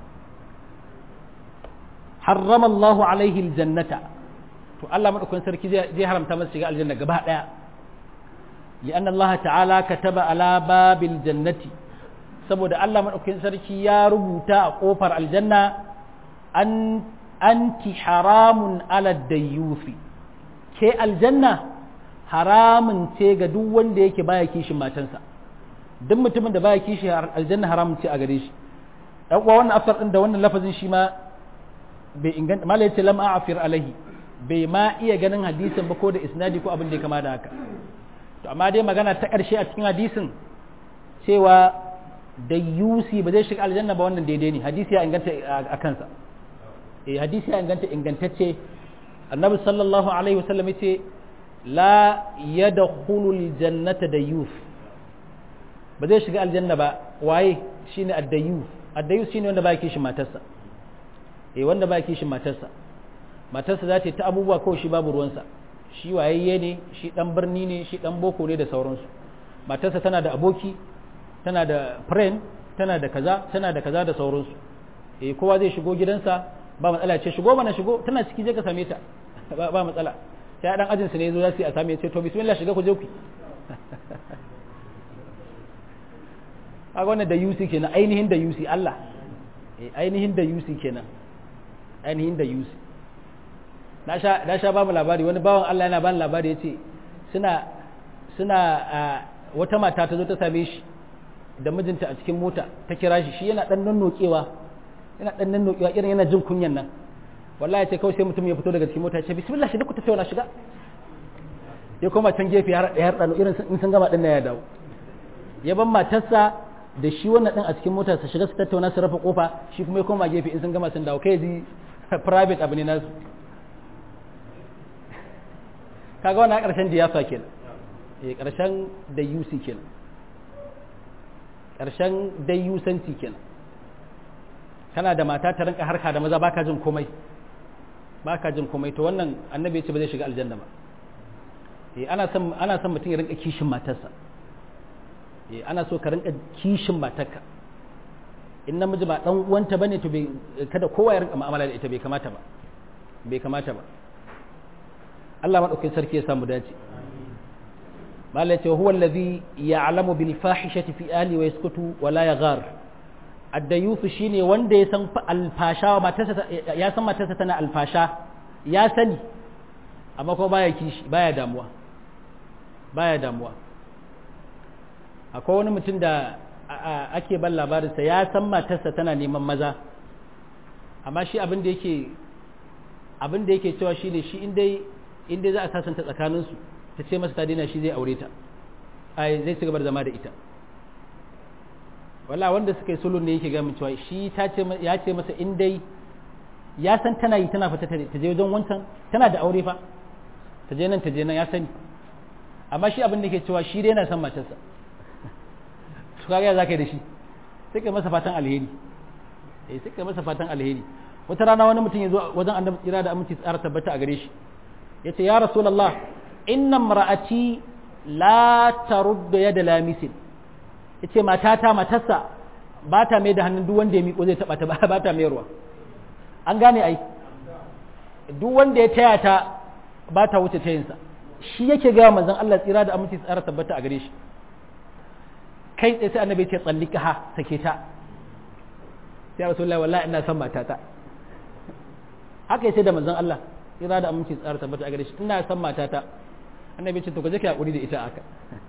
harrama Allahu alaihi aljannata to Allah madaukakin sarki zai haramta masa shiga aljanna gaba daya لأن الله تعالى كتب على باب الجنة saboda Allah madaukakin sarki ya rubuta a kofar aljanna an anti haramun ala dayyufi ke aljanna haramun ce ga duk wanda yake baya kishin matansa duk mutumin da baya kishi aljanna haramun ce a gare shi dan uwa wannan afsar din da wannan lafazin shi ma bai inganta mala yace lam a'fir alaihi bai ma iya ganin hadisin ba ko da isnadi ko abin da ya kama da haka to amma dai magana ta ƙarshe a cikin hadisin cewa da yusi ba zai shiga aljanna ba wannan daidai ne hadisi ya inganta a kansa eh hadisi ya inganta ingantacce annabi sallallahu alaihi wasallam yace la yadkhulul jannata da yus ba zai shiga aljanna ba waye shine ad-dayyus ad-dayyus shine wanda ba kishin matarsa eh wanda ba kishin matarsa matarsa za ta ta abubuwa kawai shi babu ruwansa shi wayayye ne shi dan birni ne shi dan boko ne da sauransu matarsa tana da aboki tana da friend tana da kaza tana da kaza da sauransu eh kowa zai shigo gidansa ba matsala ce shigo mana shigo tana ciki je ka same ta ba matsala sai dan ajin su ne yazo za su yi a same ce to bismillah shiga ku je ku kaga wannan da yusi kenan ainihin da yusi Allah eh ainihin da yusi kenan ainihin da yusi na sha na sha ba mu labari wani bawan Allah yana bani labari yace suna suna wata mata ta zo ta same shi da mijinta a cikin mota ta kira shi shi yana dan nannokewa yana dan nannokewa irin yana jin kunyan nan wallahi ce kawai sai mutum ya fito daga cikin mota ya ce bismillah shi duk ta tauna shiga ya koma can gefe har har dano irin in sun gama din ya dawo ya ban matarsa da shi wannan din a cikin mota su shiga su tattauna su rufe kofa shi kuma ya koma gefe in sun gama sun dawo kai ji private abu ne nasu kaga wannan karshen diyafa kenan eh karshen da yusi kenan karshen dai yusanci kenan kana da mata ta rinka harka da maza baka jin komai baka jin komai to wannan annabi ya ce ba zai shiga aljanna ba eh ana son ana son mutum ya rinka kishin matarsa eh ana so ka rinka kishin matarka in namiji ba dan uwanta bane to bai kada kowa ya rinka mu'amala da ita bai kamata ba bai kamata ba Allah madaukakin sarki ya samu dace malai ce huwa allazi ya'lamu bil fahishati fi ahli wa yaskutu wa la yaghar addayufu shine wanda ya san alfasha matarsa ya san matarsa tana alfasha ya sani amma kuma baya kishi baya damuwa baya damuwa akwai wani mutum da ake ban labarinsa ya san matarsa tana neman maza amma shi abin da yake abin da yake cewa shine shi in dai in dai za a sasanta tsakaninsu ta ce masa ta daina shi zai aure ta ai zai ci gaba da zama da ita wala wanda suka yi sulun ne yake ga min cewa shi ta ce ya ce masa in dai ya san tana yi tana fita ta je wajen wancan tana da aure fa ta je nan ta je nan ya sani amma shi abin da ke cewa shi dai yana son matarsa su kaga ya zaka yi da shi sai kai masa fatan alheri eh sai kai masa fatan alheri wata rana wani mutum ya zo wajen annabi tsira da aminci tsara tabbata a gare shi yace ya rasulullah inna mar'ati la taruddu yada lamisin yace matata matarsa ba ta mai da hannun duk wanda ya miƙo zai taɓa ta ba ta mayarwa an gane ai duk wanda ya taya ta ba ta wuce tayinsa shi yake ga manzon Allah tsira da aminci tsara tabbata a gare shi kai tsaye sai annabi ya ce tsallika ha sake ta sai rasulullahi wallahi ina son matata haka yace da manzon Allah tsira da aminci tsara tabbata a gare shi ina son matata annabi ya ce to ka je ka hakuri da ita haka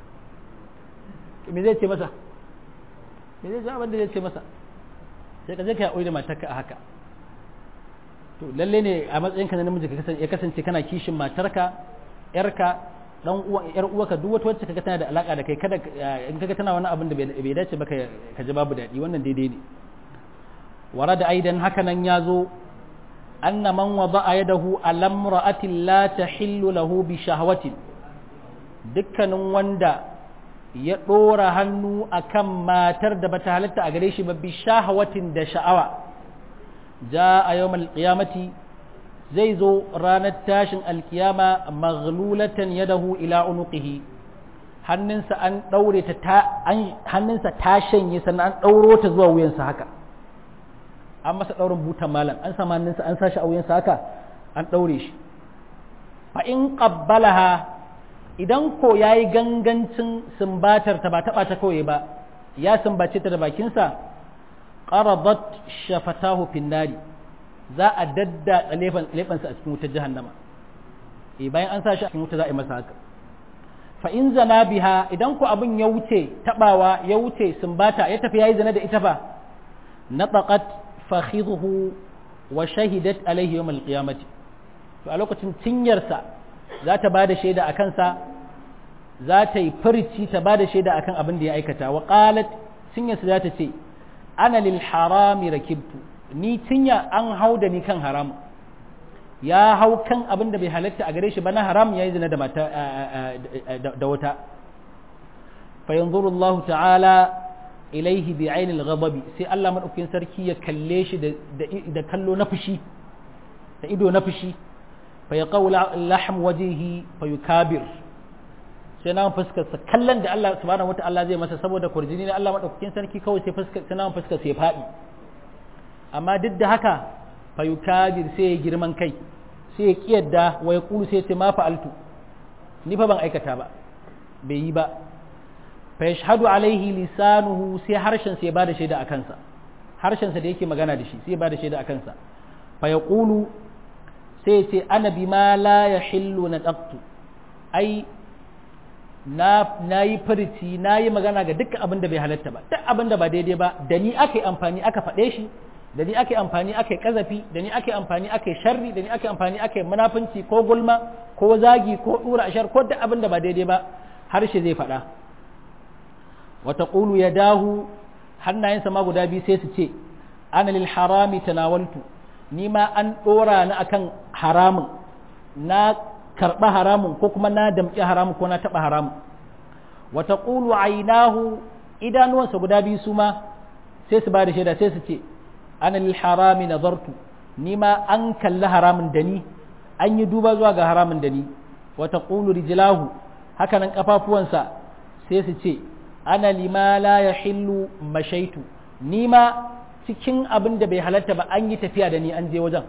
me zai ce masa me zai ja abin da zai ce masa sai ka je ka yi da matarka a haka to lalle ne a matsayin ka na namiji ka kasance ya kasance kana kishin matarka yarka dan uwa yar uwarka duk wata wacce kaga tana da alaka da kai kada in kaga tana wani abin da bai dace ba ka ji babu dadi wannan daidai ne warada aidan haka nan yazo anna man wada'a yadahu ala imra'atin la tahillu lahu bi shahwatin dukkanin wanda ya ɗora hannu a kan matar da bata halatta a gare shi ba bi shahawatin da sha'awa ja a yau alƙiyamati zai zo ranar tashin alƙiyama maghlulatan yadahu ila unuqihi hannunsa an ɗaure ta hannunsa ta shanye sannan an ɗauro ta zuwa wuyansa haka an masa ɗaurin butan malam an sama hannunsa an sashi a wuyansa haka an ɗaure shi fa in qabbalaha idan ko ya yi gangancin sumbatar ta ba taɓa ta kawai ba ya sumbace ta da bakinsa ƙarabat shafatahu finnari za a dadda lefansa a cikin wutar jahannama e bayan an sa shi a cikin wuta za a yi masa haka fa in zana biha idan ko abin ya wuce taɓawa ya wuce sumbata ya tafi ya yi zana da ita ba nataqat fakhidhu wa shahidat alaihi yawm alqiyamati to a lokacin cinyarsa za ta ba da shaida a kansa za ta yi furici ta ba da shaida akan abin da ya aikata wa qalat cinyarsa za ta ce ana lil harami rakibtu ni cinya an hau da ni kan haram ya hau kan abin da bai halatta a gare shi ba na haram ya yi zina da mata da wata fa yanzuru Allah ta'ala ilaihi bi ainil ghadabi sai Allah madaukakin sarki ya kalle shi da kallo na fushi da ido na fushi fa ya qawla lahm wajhihi fa yukabir sai na fuskar sa kallon da Allah subhanahu wata'ala zai masa saboda kurjini ne Allah madaukakin sarki kawai sai fuskar sai na fuskar sai fadi amma duk da haka fa yukabir sai ya girman kai sai ya kiyarda wa ya kulu sai ya ce ma fa'altu ni fa ban aikata ba bai yi ba fa yashhadu alaihi lisanuhu sai harshen sai ya bada shaida a kansa harshen sa da yake magana da shi sai ya bada shaida a kansa fa yaqulu sai ya ce ana bima la yahillu nadaqtu ai na nayi furici nayi magana ga dukkan abin da bai halatta ba duk abin da ba daidai ba da ni aka yi amfani aka faɗe shi da ni aka yi amfani aka yi kazafi da ni aka yi amfani aka yi sharri da ni aka yi amfani aka yi munafunci ko gulma ko zagi ko dura ashar ko duk abin da ba daidai ba harshe zai faɗa wata ƙulu ya dahu hannayensa ma guda biyu sai su ce ana lil harami tanawaltu ni ma an ɗora ni akan haramun na karɓa haramun ko kuma na damƙi haramun ko na taɓa haramun wata ƙulu ainahu idanuwansa guda biyu su ma sai su ba da shaida sai su ce ana lil harami nazartu ni ma an kalli haramun da ni an yi duba zuwa ga haramun da ni wata ƙulu rijlahu haka nan ƙafafuwansa sai su ce ana lima la ya hillu mashaitu ni ma cikin abin da bai halatta ba an yi tafiya da ni an je wajen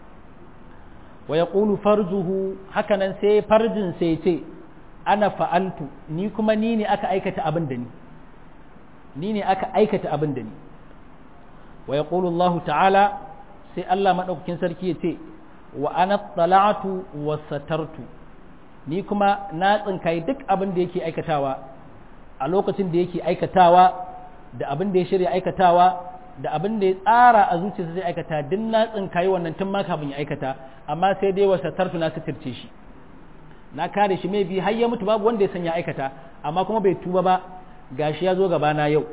wa ya ƙulu farzuhu haka nan sai farjin sai ce ana fa'altu ni kuma ni ne aka aikata abin da ni ni ne aka aikata abin da ni wa ya ƙulu Allah ta'ala sai Allah maɗaukakin sarki ya ce wa ana tsala'atu wa satartu ni kuma na tsinkayi duk abin da yake aikatawa a lokacin da yake aikatawa da abin da ya shirya aikatawa da abin da ya tsara a zuciyarsa zai aikata duk na tsinkayi wannan tun ma kafin ya aikata amma sai dai wa satartu na sitirce shi na kare shi mai bi har ya mutu babu wanda ya san ya aikata amma kuma bai tuba ba gashi ya zo gabana yau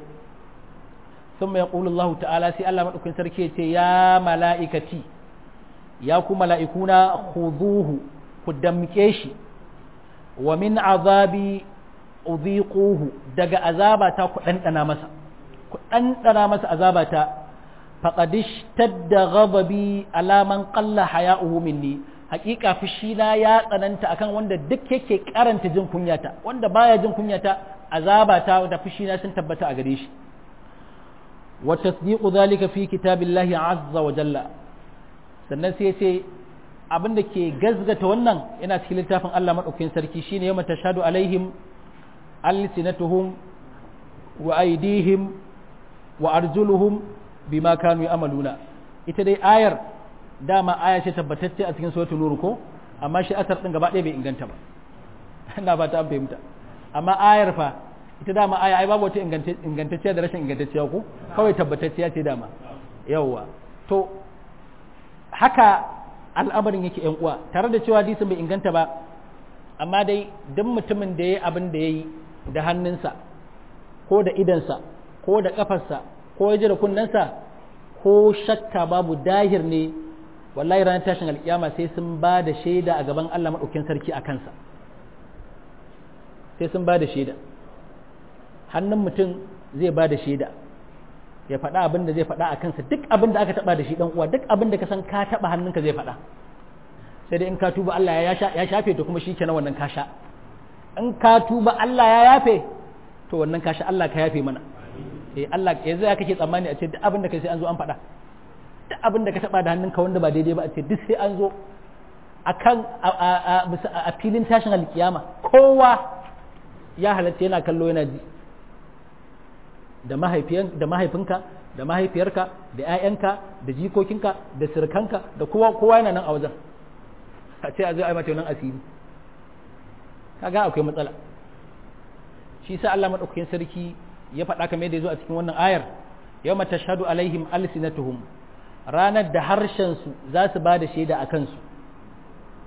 ثم يقول الله تعالى سي الله مدوكين sarki yace ya malaikati ya ku malaikuna khuduhu ku damke shi wa min azabi udhiquhu daga azabata ku dandana masa ku dandana masa azabata faqad ishtadda ghadabi ala man qalla haya'uhu minni hakika fushina ya tsananta akan wanda duk yake karanta jin kunyata wanda baya jin kunyata azabata da fushina sun tabbata a gare shi wa tasdiqu dhalika fi kitabillahi azza wa jalla sannan sai ce abin da ke gazgata wannan yana cikin littafin Allah madaukakin sarki shine yawma tashhadu alaihim alsinatuhum wa aydihim wa arjuluhum bima kanu ya'maluna ita dai ayar dama aya ce tabbatacce a cikin suratul nur ko amma shi asar din gaba ɗaya bai inganta ba ina ba ta fahimta amma ayar fa ita dama aya ai babu wata ingantacciya da rashin ingantacciya ko kawai tabbatacciya ce dama yawwa to haka al'amarin yake yan uwa tare da cewa hadisin bai inganta ba amma dai duk mutumin da ya abin da ya yi da hannunsa ko da idansa ko da kafarsa ko ya ji da kunnensa ko shakka babu dahir ne wallahi ranar tashin alkiyama sai sun ba da shaida a gaban Allah maɗaukin sarki a kansa sai sun ba da shaida hannun mutum zai ba da shaida ya faɗa abin da zai faɗa a kansa duk abin da aka taɓa da shi ɗan uwa duk abin da ka san ka taɓa hannunka zai faɗa sai dai in ka tuba Allah ya shafe to kuma shi kenan wannan ka sha in ka tuba Allah ya yafe to wannan ka sha Allah ka yafe mana eh Allah yanzu ya kake tsammani a ce duk abin da kai sai an zo an faɗa duk abin da ka taɓa da hannunka wanda ba daidai ba a ce duk sai an zo akan a filin tashin alkiyama kowa ya halatta yana kallo yana ji da mahaifinka da mahaifiyarka da 'ya'yanka da jikokinka da sirkanka da kowa kowa yana nan a wajen a ce a zai ai mata nan asiri kaga akwai matsala shi sa Allah madaukakin sarki ya faɗa kamar yadda ya zo a cikin wannan ayar yawma tashhadu alaihim alsinatuhum ranar da harshen su za su ba da shaida a kansu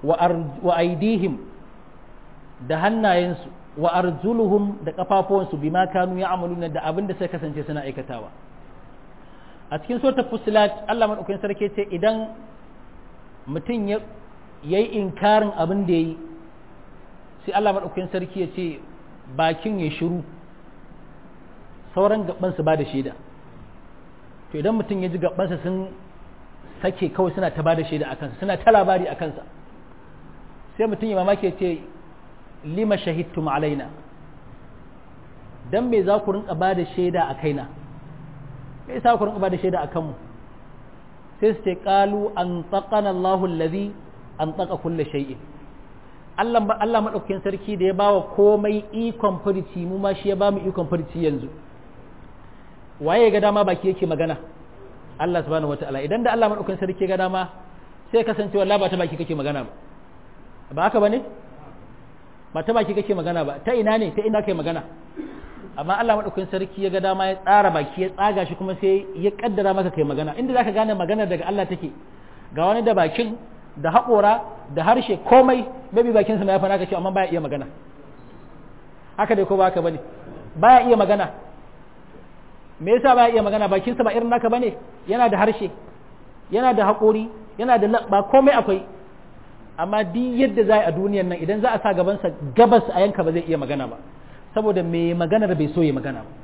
wa aidihim da hannayensu wa arjuluhum da kafafuwansu bima kanu ya'maluna da abin da sai kasance suna aikatawa a cikin suratul fusilat Allah madaukakin sarki ce idan mutum ya yayi inkarin abin da yayi sai Allah madaukakin sarki ya ce bakin ya shiru sauran gaban su ba da shaida to idan mutum ya ji gabansa sun sake kawai suna ta ba da shaida a kansa suna ta labari a kansa sai mutum ya mamaki ya ce lima shahidtum alaina dan me za ku rinka ba da shaida a kaina me yasa ku rinka ba da shaida a kanmu sai su ce qalu an taqana Allahu allazi an taqa kulli shay'in Allah Allah madaukakin sarki da ya bawa komai ikon furici mu ma shi ya bamu ikon furici yanzu waye ga dama baki yake magana Allah subhanahu wataala idan da Allah madaukakin sarki ga dama sai kasance wallahi ba ta baki kake magana ba ba haka bane ba ta baki kake magana ba ta ina ne ta ina kai magana amma Allah madaukakin sarki ya ga dama ya tsara baki ya tsaga shi kuma sai ya kaddara maka kai magana inda zaka gane magana daga Allah take ga wani da bakin da haƙora da harshe komai maybe bakin sa ya fa naka ce amma baya iya magana haka dai ko ba haka bane baya iya magana me yasa baya iya magana bakin sa ba irin naka bane yana da harshe yana da haƙori yana da labba komai akwai amma duk yadda za a duniyan nan idan za a sa gabansa gabas a yanka ba zai iya magana ba saboda mai maganar bai so ya magana ba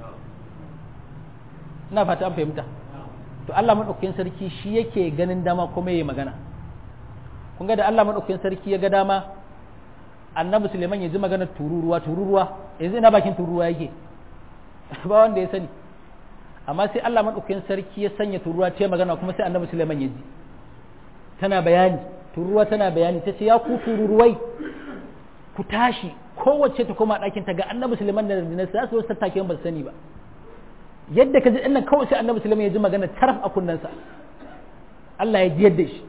ina fata an fahimta to Allah maɗaukakin sarki shi yake ganin dama kuma ya magana kun ga da Allah maɗaukakin sarki ya ga dama annabi Suleiman ya ji maganar tururuwa tururuwa yanzu ina bakin tururuwa yake ba wanda ya sani amma sai Allah maɗaukakin sarki ya sanya tururuwa ta magana kuma sai annabi Suleiman ya ji tana bayani tururuwa tana bayani ta ce ya ku tururuwai ku tashi kowace ta koma ɗakin ta ga annabi suleiman da rundunar za su wasu tattakin ba su sani ba yadda ka ji ɗannan kawai sai annabi suleiman ya ji magana taraf a kunnensa Allah ya ji yadda shi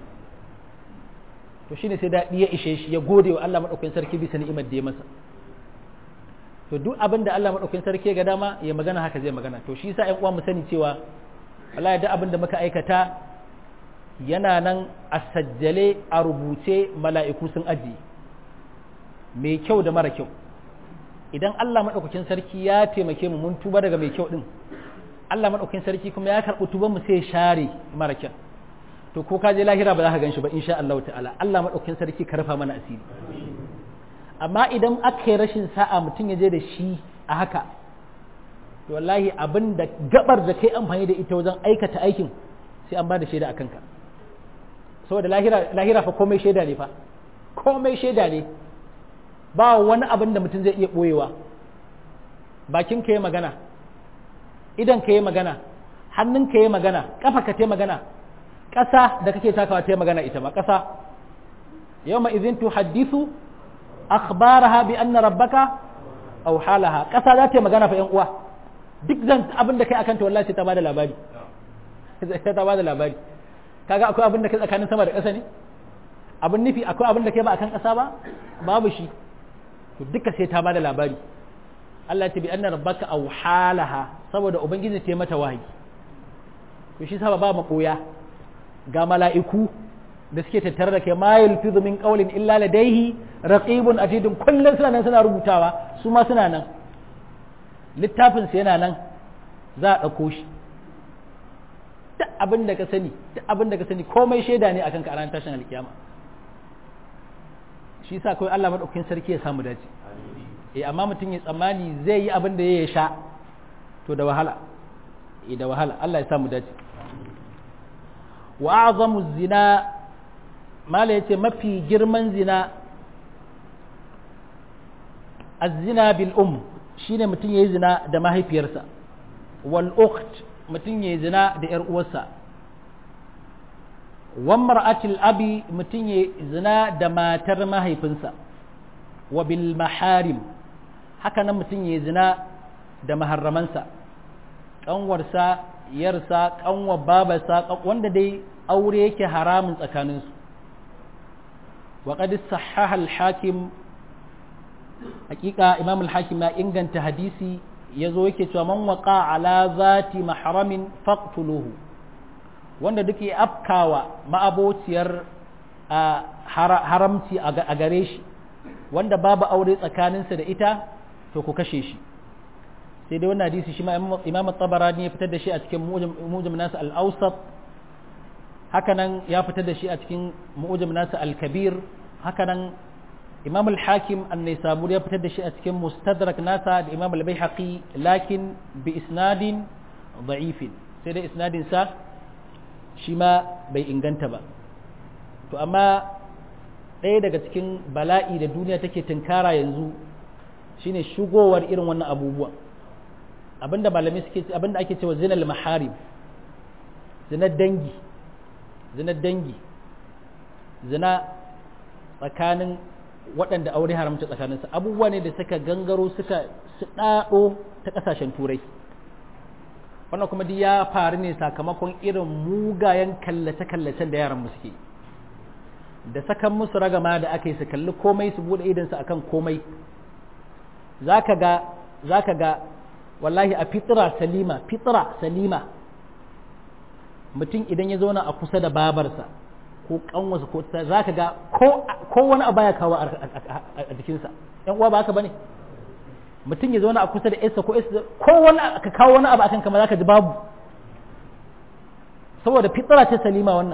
to shine sai daɗi ya ishe shi ya gode wa Allah maɗaukakin sarki bisa ni'imar da ya masa to duk abin da Allah maɗaukakin sarki ya ga dama ya magana haka zai magana to shi yasa ƴan uwa mu sani cewa Allah ya da abin da muka aikata yana nan a sajjale a rubuce mala'iku sun ajiye mai kyau da mara kyau idan Allah maɗaukakin sarki ya taimake mu mun tuba daga mai kyau ɗin Allah maɗaukakin sarki kuma ya karɓi tuban mu sai share mara kyau to ko ka je lahira ba za ka gan shi ba insha Allah ta'ala Allah maɗaukakin sarki ka rufa mana asiri amma idan aka yi rashin sa'a mutum ya je da shi a haka to wallahi abin da gabar da kai amfani da ita wajen aikata aikin sai an ba da shaida a kanka saboda lahira fa komai shaida ne fa komai shaida ne ba wani abin da mutum zai iya ɓoyewa bakin ka yi magana idan ka yi magana hannun ka yi magana ƙafa ka ta magana ƙasa da kake takawa ta magana ita ma ƙasa yau izin tu haddisu akhbaraha bi anna rabbaka aw halaha ƙasa za ta yi magana fa yan uwa duk zan abin da kai akan ta wallahi sai ta bada labari sai ta bada labari kaga akwai abin da kai tsakanin sama da ƙasa ne abin nufi akwai abin da kai ba akan ƙasa ba babu shi to duka sai ta bada labari Allah ya ce bi anna rabbaka aw halaha saboda ubangiji ta mata wahayi to shi saba ba makoya ga mala'iku da suke tattare da kai ma yalfizu min qawlin illa ladayhi raqibun atidun kullun suna nan suna rubutawa su ma suna nan littafin su yana nan za a ɗauko shi duk abin da ka sani duk abin da ka sani komai shaida ne akan ka a ranar tashin alkiyama shi yasa kawai Allah madaukakin sarki ya samu dace eh amma mutum ya tsammani zai yi abin da ya sha to da wahala eh da wahala Allah ya samu dace wa a'zamu zina mala yace mafi girman zina az-zina bil um shine mutum yayi zina da mahaifiyarsa wal ukht mutum yayi zina da yar uwarsa wan mar'atil abi mutum yayi zina da matar mahaifinsa wa bil maharim haka nan mutum yayi zina da maharramansa kanwarsa yarsa kanwa babarsa wanda dai aure yake haramun tsakaninsu wa qad sahaha al-hakim hakika imam al-hakim ya inganta hadisi yazo yake cewa man waqa ala zati mahramin faqtuluhu wanda duk ya afkawa ma'abociyar haramci a gare shi wanda babu aure tsakaninsa da ita to ku kashe shi sai dai wannan hadisi shi ma imam tabarani ya fitar da shi a cikin mujam nasa al-awsat hakanan ya fitar da shi a cikin mujam nasa al-kabir hakanan imam al-hakim an-naisaburi ya fitar da shi a cikin mustadrak nasa da imam al-baihaqi lakin bi isnadin da'ifin sai dai isnadin sa shi ma bai inganta ba to amma ɗaya daga cikin bala'i da duniya take tunkara yanzu shine shigowar irin wannan abubuwa abinda malami suke abinda ake cewa zinal maharim zinar dangi zinar dangi zina tsakanin waɗanda aure haramta tsakaninsu abubuwa ne da suka gangaro suka su ɗaɗo ta ƙasashen turai wannan kuma duk ya faru ne sakamakon irin mugayen kallace-kallacen da yaran suke da sakan musu ragama da aka yi su kalli komai su buɗe idansu akan komai za ka ga wallahi a fitra salima fitra salima mutum idan ya zauna a kusa da babarsa ko kanwarsa ko za ka ga ko wani abu ya kawo a jikinsa yan uwa ba haka bane mutum ya zauna a kusa da yarsa ko yarsa ko wani ka kawo wani abu akan kama za ka ji babu saboda fitra ce salima wannan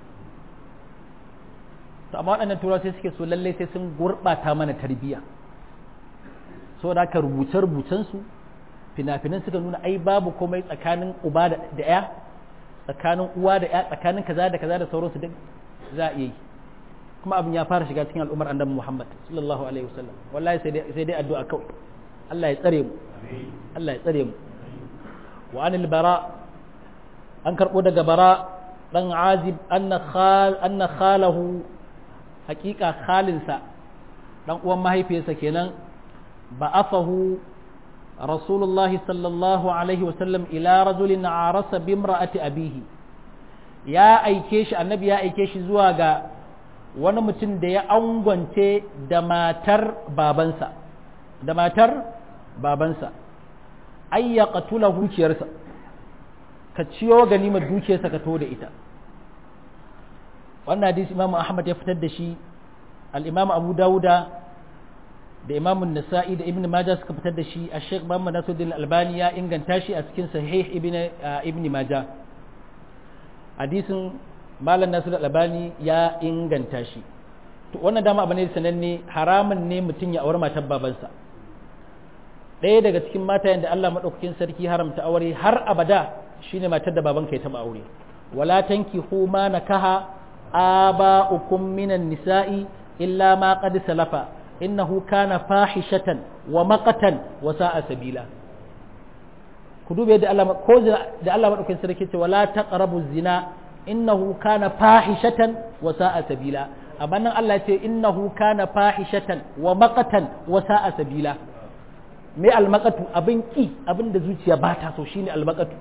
to amma waɗannan turawa sai suke so lallai sai sun gurɓata mana tarbiyya saboda haka rubuce-rubucensu fina-finan suka nuna ai babu komai tsakanin uba da ya tsakanin uwa da ya tsakanin kaza da kaza da sauransu duk za a iya yi kuma abin ya fara shiga cikin al'ummar annabi Muhammad sallallahu alaihi wasallam wallahi sai dai sai dai addu'a kawai Allah ya tsare mu Allah ya tsare mu wa anil bara an karbo daga bara dan azib anna khal anna khalahu haqiqa khalinsa dan uwan mahaifiyarsa kenan ba'athahu رسول الله صلى الله عليه وسلم إلى رجل عرس بامرأة أبيه يا أيكيش النبي يا أيكيش زواغا wani mutum da ya angwance da matar babansa da matar babansa ai ya katula dukiyarsa ka ciyo ganimar dukiyarsa ka to da ita wannan hadisi imamu ahmad ya fitar da shi al-imamu abu dawuda da imamun nasa'i da ibn majah suka fitar da shi a sheikh muhammad nasuddin albani ya inganta shi a cikin sahih ibn ibn majah hadisin malam nasuddin albani ya inganta shi to wannan dama abu ne sananne haramun ne mutum ya aure matar babansa ɗaya daga cikin matayen da Allah maɗaukakin sarki haramta aure har abada shine matar da babanka ya taɓa aure wala tankihu ma nakaha aba'ukum minan nisa'i illa ma qad salafa innahu kana fahishatan wa maqatan wa sa'a sabila ku dube da Allah ko da Allah madaukakin sarki ce wala taqrabu zina innahu kana fahishatan wa sa'a sabila amma nan Allah ce innahu kana fahishatan wa maqatan wa sa'a sabila me almaqatu abin ki abin da zuciya ba ta so shine almaqatu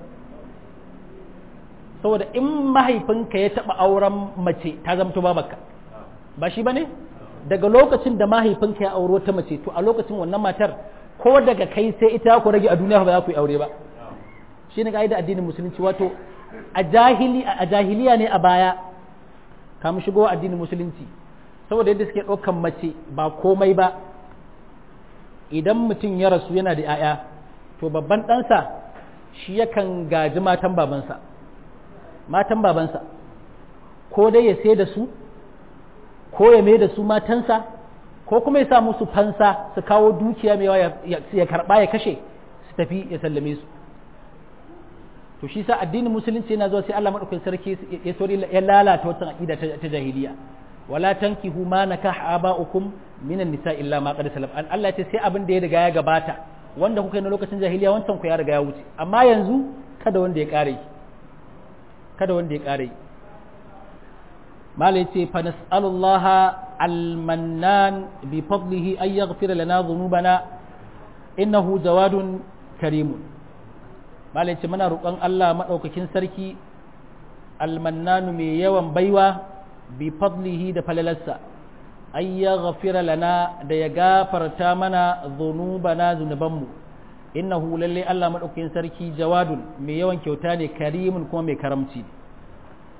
saboda in mahaifinka ya taba auren mace ta zamto babarka ba shi bane daga lokacin da mahaifinka ya auro ta mace to a lokacin wannan matar ko daga kai sai ita ku rage a duniya ba za ku yi aure ba shi ne ka'ida addinin musulunci wato a jahili a jahiliya ne a baya kamun shigo addinin musulunci saboda yadda suke ɗaukan mace ba komai ba idan mutum ya rasu yana da 'ya'ya to babban ɗansa shi yakan gaji matan babansa matan babansa ko dai ya sai da su ko ya mai da su matansa ko kuma ya sa musu fansa su kawo dukiya mai yawa ya karba ya kashe su tafi ya sallame su to shi sa addinin musulunci yana zuwa sai Allah madaukakin sarki ya sori ya lalata wata aqida ta jahiliya wala tankihu ma nakah aba'ukum minan nisa illa ma qad salaf Allah ya ce sai abin da ya riga ya gabata wanda kuka yi na lokacin jahiliya wancan ku ya riga ya wuce amma yanzu kada wanda ya kare kada wanda ya kare mala yace fa nas'alullaha almannan bi fadlihi ay yaghfir lana dhunubana innahu jawadun karimun mala yace muna roƙon Allah madaukakin sarki almannanu mai yawan baiwa bi fadlihi da falalarsa ay yaghfir lana da ya gafarta mana dhunubana zunubanmu innahu lalle Allah madaukakin sarki jawadun mai yawan kyauta ne karimun kuma mai karamci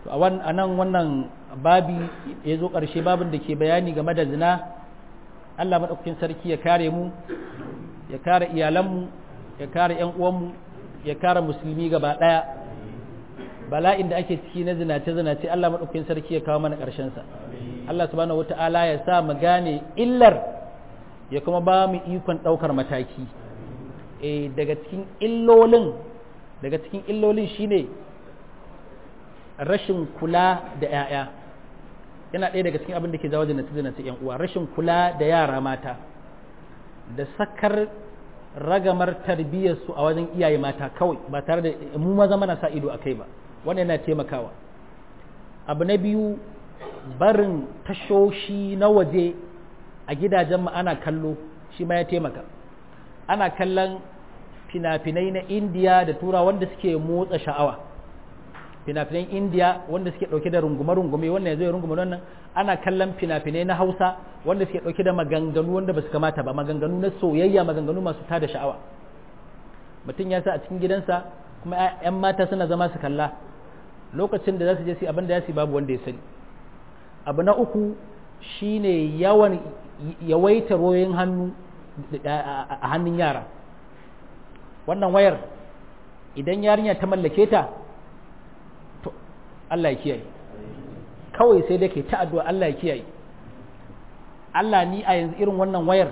to a nan wannan babi ya zo ƙarshe babin da ke bayani game da zina Allah maɗaukakin sarki ya kare mu ya kare iyalanmu ya kare ‘yan uwanmu ya kare musulmi gaba ɗaya bala'in da ake ciki na zinace-zinace Allah maɗaukakin sarki ya kawo mana ƙarshensa Allah subhanahu wata'ala ya sa mu gane illar ya kuma ba mu ikon ɗaukar mataki e daga cikin illolin daga cikin illolin shine rashin kula da 'ya'ya yana ɗaya daga cikin abin da ke jawo zinace-zinace ‘yan uwa rashin kula da yara mata da sakar ragamar tarbiyyarsu a wajen iyaye mata kawai ba tare da mu maza mana sa ido a kai ba wannan yana taimakawa abu na biyu barin tashoshi na waje a gidajen mu ana kallo shi ma ya taimaka ana kallon fina-finai na indiya da tura wanda suke motsa sha'awa fina-finan indiya wanda suke dauke da rungume-rungume wannan ya zai rungume wannan ana kallon fina-finai na hausa wanda suke dauke da maganganu wanda ba su kamata ba maganganu na soyayya maganganu masu tada sha'awa mutum ya sa a cikin gidansa kuma 'yan mata suna zama su kalla lokacin da za su je su abin da ya su babu wanda ya sani abu na uku shine yawan yawaita royin hannu a hannun yara wannan wayar idan yarinya ta mallake ta to Allah ya kiyaye kawai sai da ke ta addu'a Allah ya kiyaye Allah ni a yanzu irin wannan wayar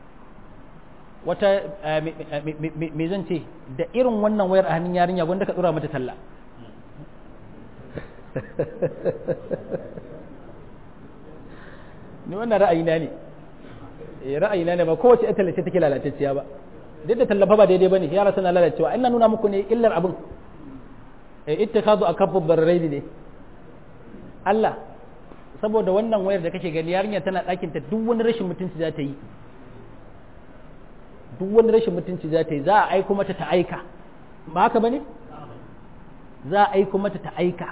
wata me zan ce da irin wannan wayar a hannun yarinya wanda ka tsura mata talla ni wannan ra'ayina ne ra'ayina ne ba kowace ita tallace take lalatacciya ba duk da tallafa ba daidai bane yara suna lalacewa ina nuna muku ne illar abin ittikhadu akabbu barraini ne Allah saboda wannan wayar da kake gani yarinya tana ɗakin ta duk wani rashin mutunci za ta yi duk wani rashin mutunci za ta yi za a aiko mata ta aika ba haka bane za a aiko mata ta aika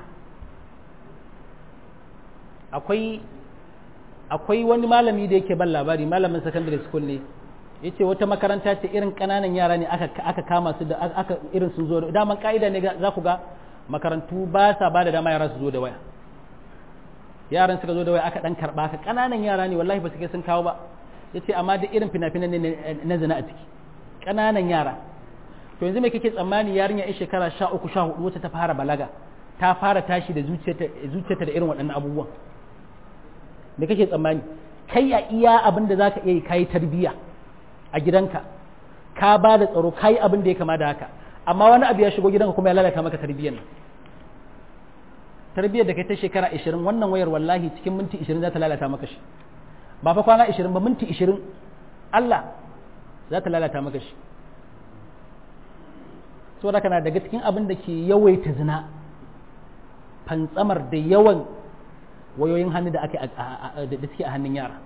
akwai akwai wani malami da yake ban labari malamin secondary school ne yace wata makaranta ce irin kananan yara ne aka aka kama su da aka irin sun zo da daman ka'ida ne za ku ga makarantu ba sa ba da dama yara su zo da waya yaran suka zo da waya aka dan karba ka kananan yara ne wallahi ba su kai sun kawo ba yace amma da irin fina-finan ne na zina a ciki kananan yara to yanzu me kake tsammani yarinya in shekara 13 14 wacce ta fara balaga ta fara tashi da zuciyarta zuciyarta da irin waɗannan abubuwan me kake tsammani kai a iya abin da zaka iya yi kai tarbiyya a gidanka ka ba da tsaro kai abin da ya kama da haka amma wani abu ya shigo gidanka kuma ya lalata maka tarbiyyar nan tarbiyyar da kai ta shekara 20 wannan wayar wallahi cikin minti 20 za ta lalata maka shi ba fa kwana 20 ba minti 20 Allah za ta lalata maka shi saboda kana daga cikin abin da ke yawaita zina fantsamar da yawan wayoyin hannu da ake da suke a hannun yara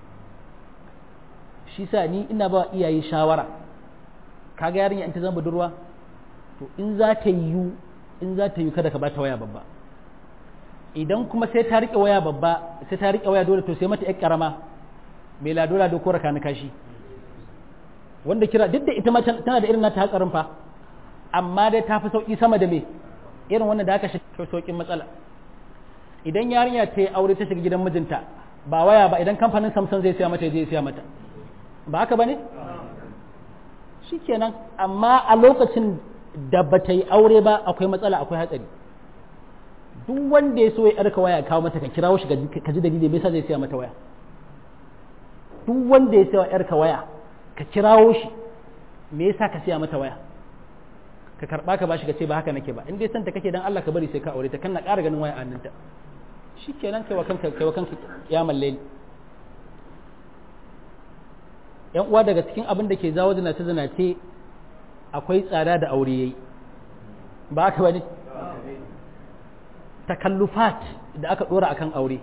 shi sa ni ina ba iyaye shawara kaga yarinya in ta zama budurwa to in za ta yiwu in za ta yiwu kada ka bata waya babba idan kuma sai ta rike waya babba sai ta rike waya dole to sai mata yar karama mai ladola da kora kana kashi wanda kira duk da ita ma tana da irin nata hatsarin fa amma dai ta fi sauki sama da me irin wannan da aka shi saukin matsala idan yarinya ta yi aure ta shiga gidan mijinta ba waya ba idan kamfanin samsung zai siya mata ya je siya mata ba haka ba ne shikenan amma a lokacin da ba ta yi aure ba akwai matsala akwai hatsari duk wanda ya so ya yarka waya kawo mata ka kirawo shi ka ji dalili me yasa zai siya mata waya duk wanda ya siya yarka waya ka kirawo shi me yasa ka siya mata waya ka karba ka bashi ka ce ba haka nake ba in dai santa kake dan Allah ka bari sai ka aure ta kana ƙara ganin waya a hannunta shikenan kai wa kanka kai wa kanka ya malle yan uwa daga cikin abin da ke zawo zinace zinace akwai tsada da aure yayi ba haka bane takallufat da aka dora akan aure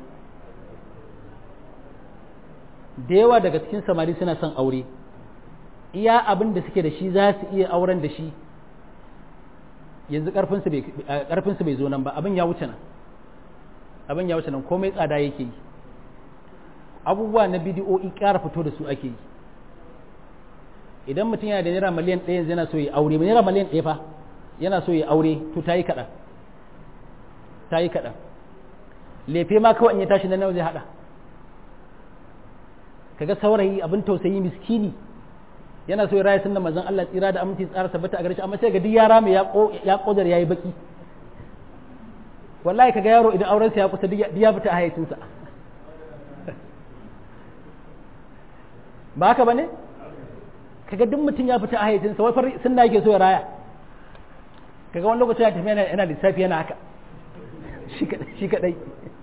da yawa daga cikin samari suna son aure iya abin da suke da shi za su iya auren da shi yanzu karfinsu bai zo nan ba abin ya wuce nan abin ya wuce nan komai tsada yake yi abubuwa na bidiyo'i ƙara fito da su ake yi idan mutum yana da naira miliyan ɗaya yanzu yana so ya aure naira miliyan ɗaya fa yana so ya aure to ta yi kaɗan ta yi kaɗan lefe ma kawai in ya tashi na nawa zai haɗa kaga saurayi abin tausayi miskini yana so ya raya sunna manzon Allah tsira da aminci tsara tabbata a gare shi amma sai ga duk yara mai ya kodar yayi baki wallahi kaga yaro idan auren sa ya kusa duk ya fita a hayacinsa ba haka bane kaga duk mutum ya fita a hayyacinsa wai far sunna yake so ya raya kaga wani lokaci ya tafi yana yana lissafi yana haka shi kadai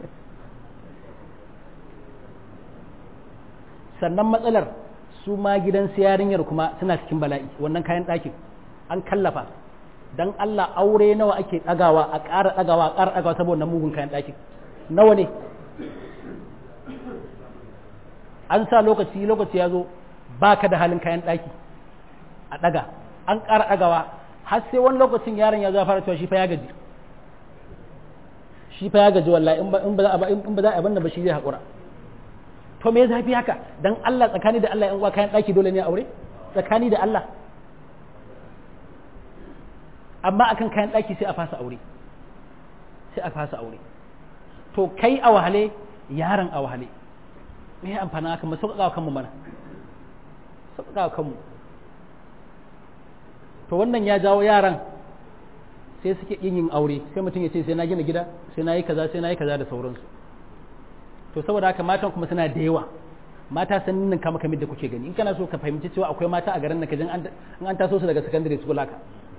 sannan matsalar su ma gidan yarinyar kuma suna cikin bala'i wannan kayan ɗakin an kallafa dan Allah aure nawa ake ɗagawa a ƙara ɗagawa a ƙara ɗagawa saboda mugun kayan ɗakin nawa ne an sa lokaci lokaci ya zo ba ka da halin kayan ɗaki a ɗaga an ƙara ɗagawa har sai wani lokacin yaron ya zo fara cewa shi fa ya gaji shi fa ya gaji wallahi in ba za a in ba za a ba shi zai haƙura to me zafi haka dan Allah tsakani da Allah yan uwa kayan ɗaki dole ne a aure tsakani da Allah amma akan kayan ɗaki sai a fasa aure sai a fasa aure to kai a wahale yaron a wahale me ya amfana haka mu sauƙaƙa kanmu mana sauƙaƙa kanmu to wannan ya jawo yaran sai suke yin yin aure sai mutum ya ce sai na gina gida sai na yi kaza sai na yi kaza da sauransu to saboda haka matan kuma suna da yawa mata sun ninka maka da kuke gani in kana so ka fahimci cewa akwai mata a garin nan kajin in an taso su daga secondary school haka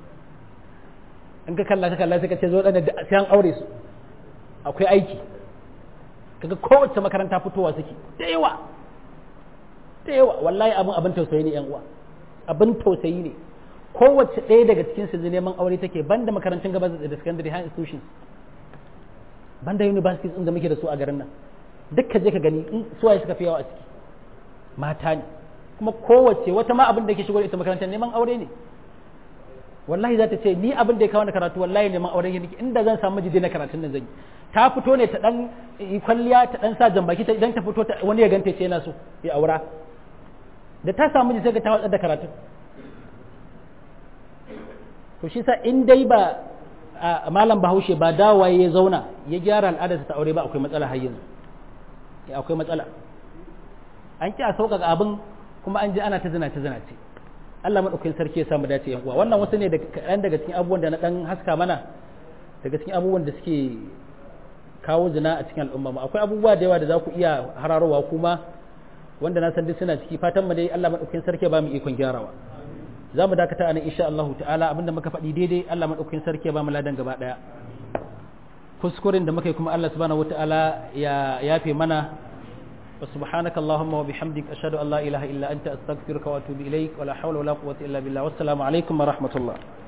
in ka kalla ka kalla sai ka ce zo dan sai an aure su akwai aiki kaga kowace makaranta fitowa suke da yawa da yawa wallahi abin abin tausayi ne yan uwa abin tausayi ne kowace ɗaya daga cikin su neman aure take banda makarantun gaba da secondary high institutions banda universities din da muke da su a garin nan duk ka je ka gani in suwaye suka fi yawa a ciki mata ne kuma kowace wata ma abin da ke shigo da ita makarantar neman aure ne wallahi za ta ce ni abin da ya kawo na karatu wallahi neman auren yanki inda zan samu jide na karatun nan zan yi ta fito ne ta dan kwalliya ta dan sa jambaki ta idan ta fito wani ya ganta ce yana so ya aura da ta samu jide sai ta watsar da karatun to shi sa in dai ba malam bahaushe ba dawa ya zauna ya gyara al'adarsa ta aure ba akwai matsala har yanzu akwai matsala an ki a sauƙaƙa abin kuma an ji ana ta zina ta zina ce Allah maɗaukakin sarki ya samu dace yan uwa wannan wasu ne kaɗan daga cikin abubuwan da na ɗan haska mana daga cikin abubuwan da suke kawo zina a cikin al'umma akwai abubuwa da yawa da za ku iya hararowa kuma wanda na san duk suna ciki fatan mu dai Allah maɗaukakin sarki ba mu ikon gyarawa za mu dakata a nan insha Allah ta'ala abinda muka faɗi daidai Allah maɗaukakin sarki ba mu ladan gaba ɗaya kuskuren da muka yi kuma Allah subhanahu wata'ala ya yafe mana wa subhanaka allahumma wa bihamdik ashhadu an la ilaha illa anta astaghfiruka wa atubu ilaik wa la hawla wa la quwwata illa billah wassalamu alaikum wa rahmatullah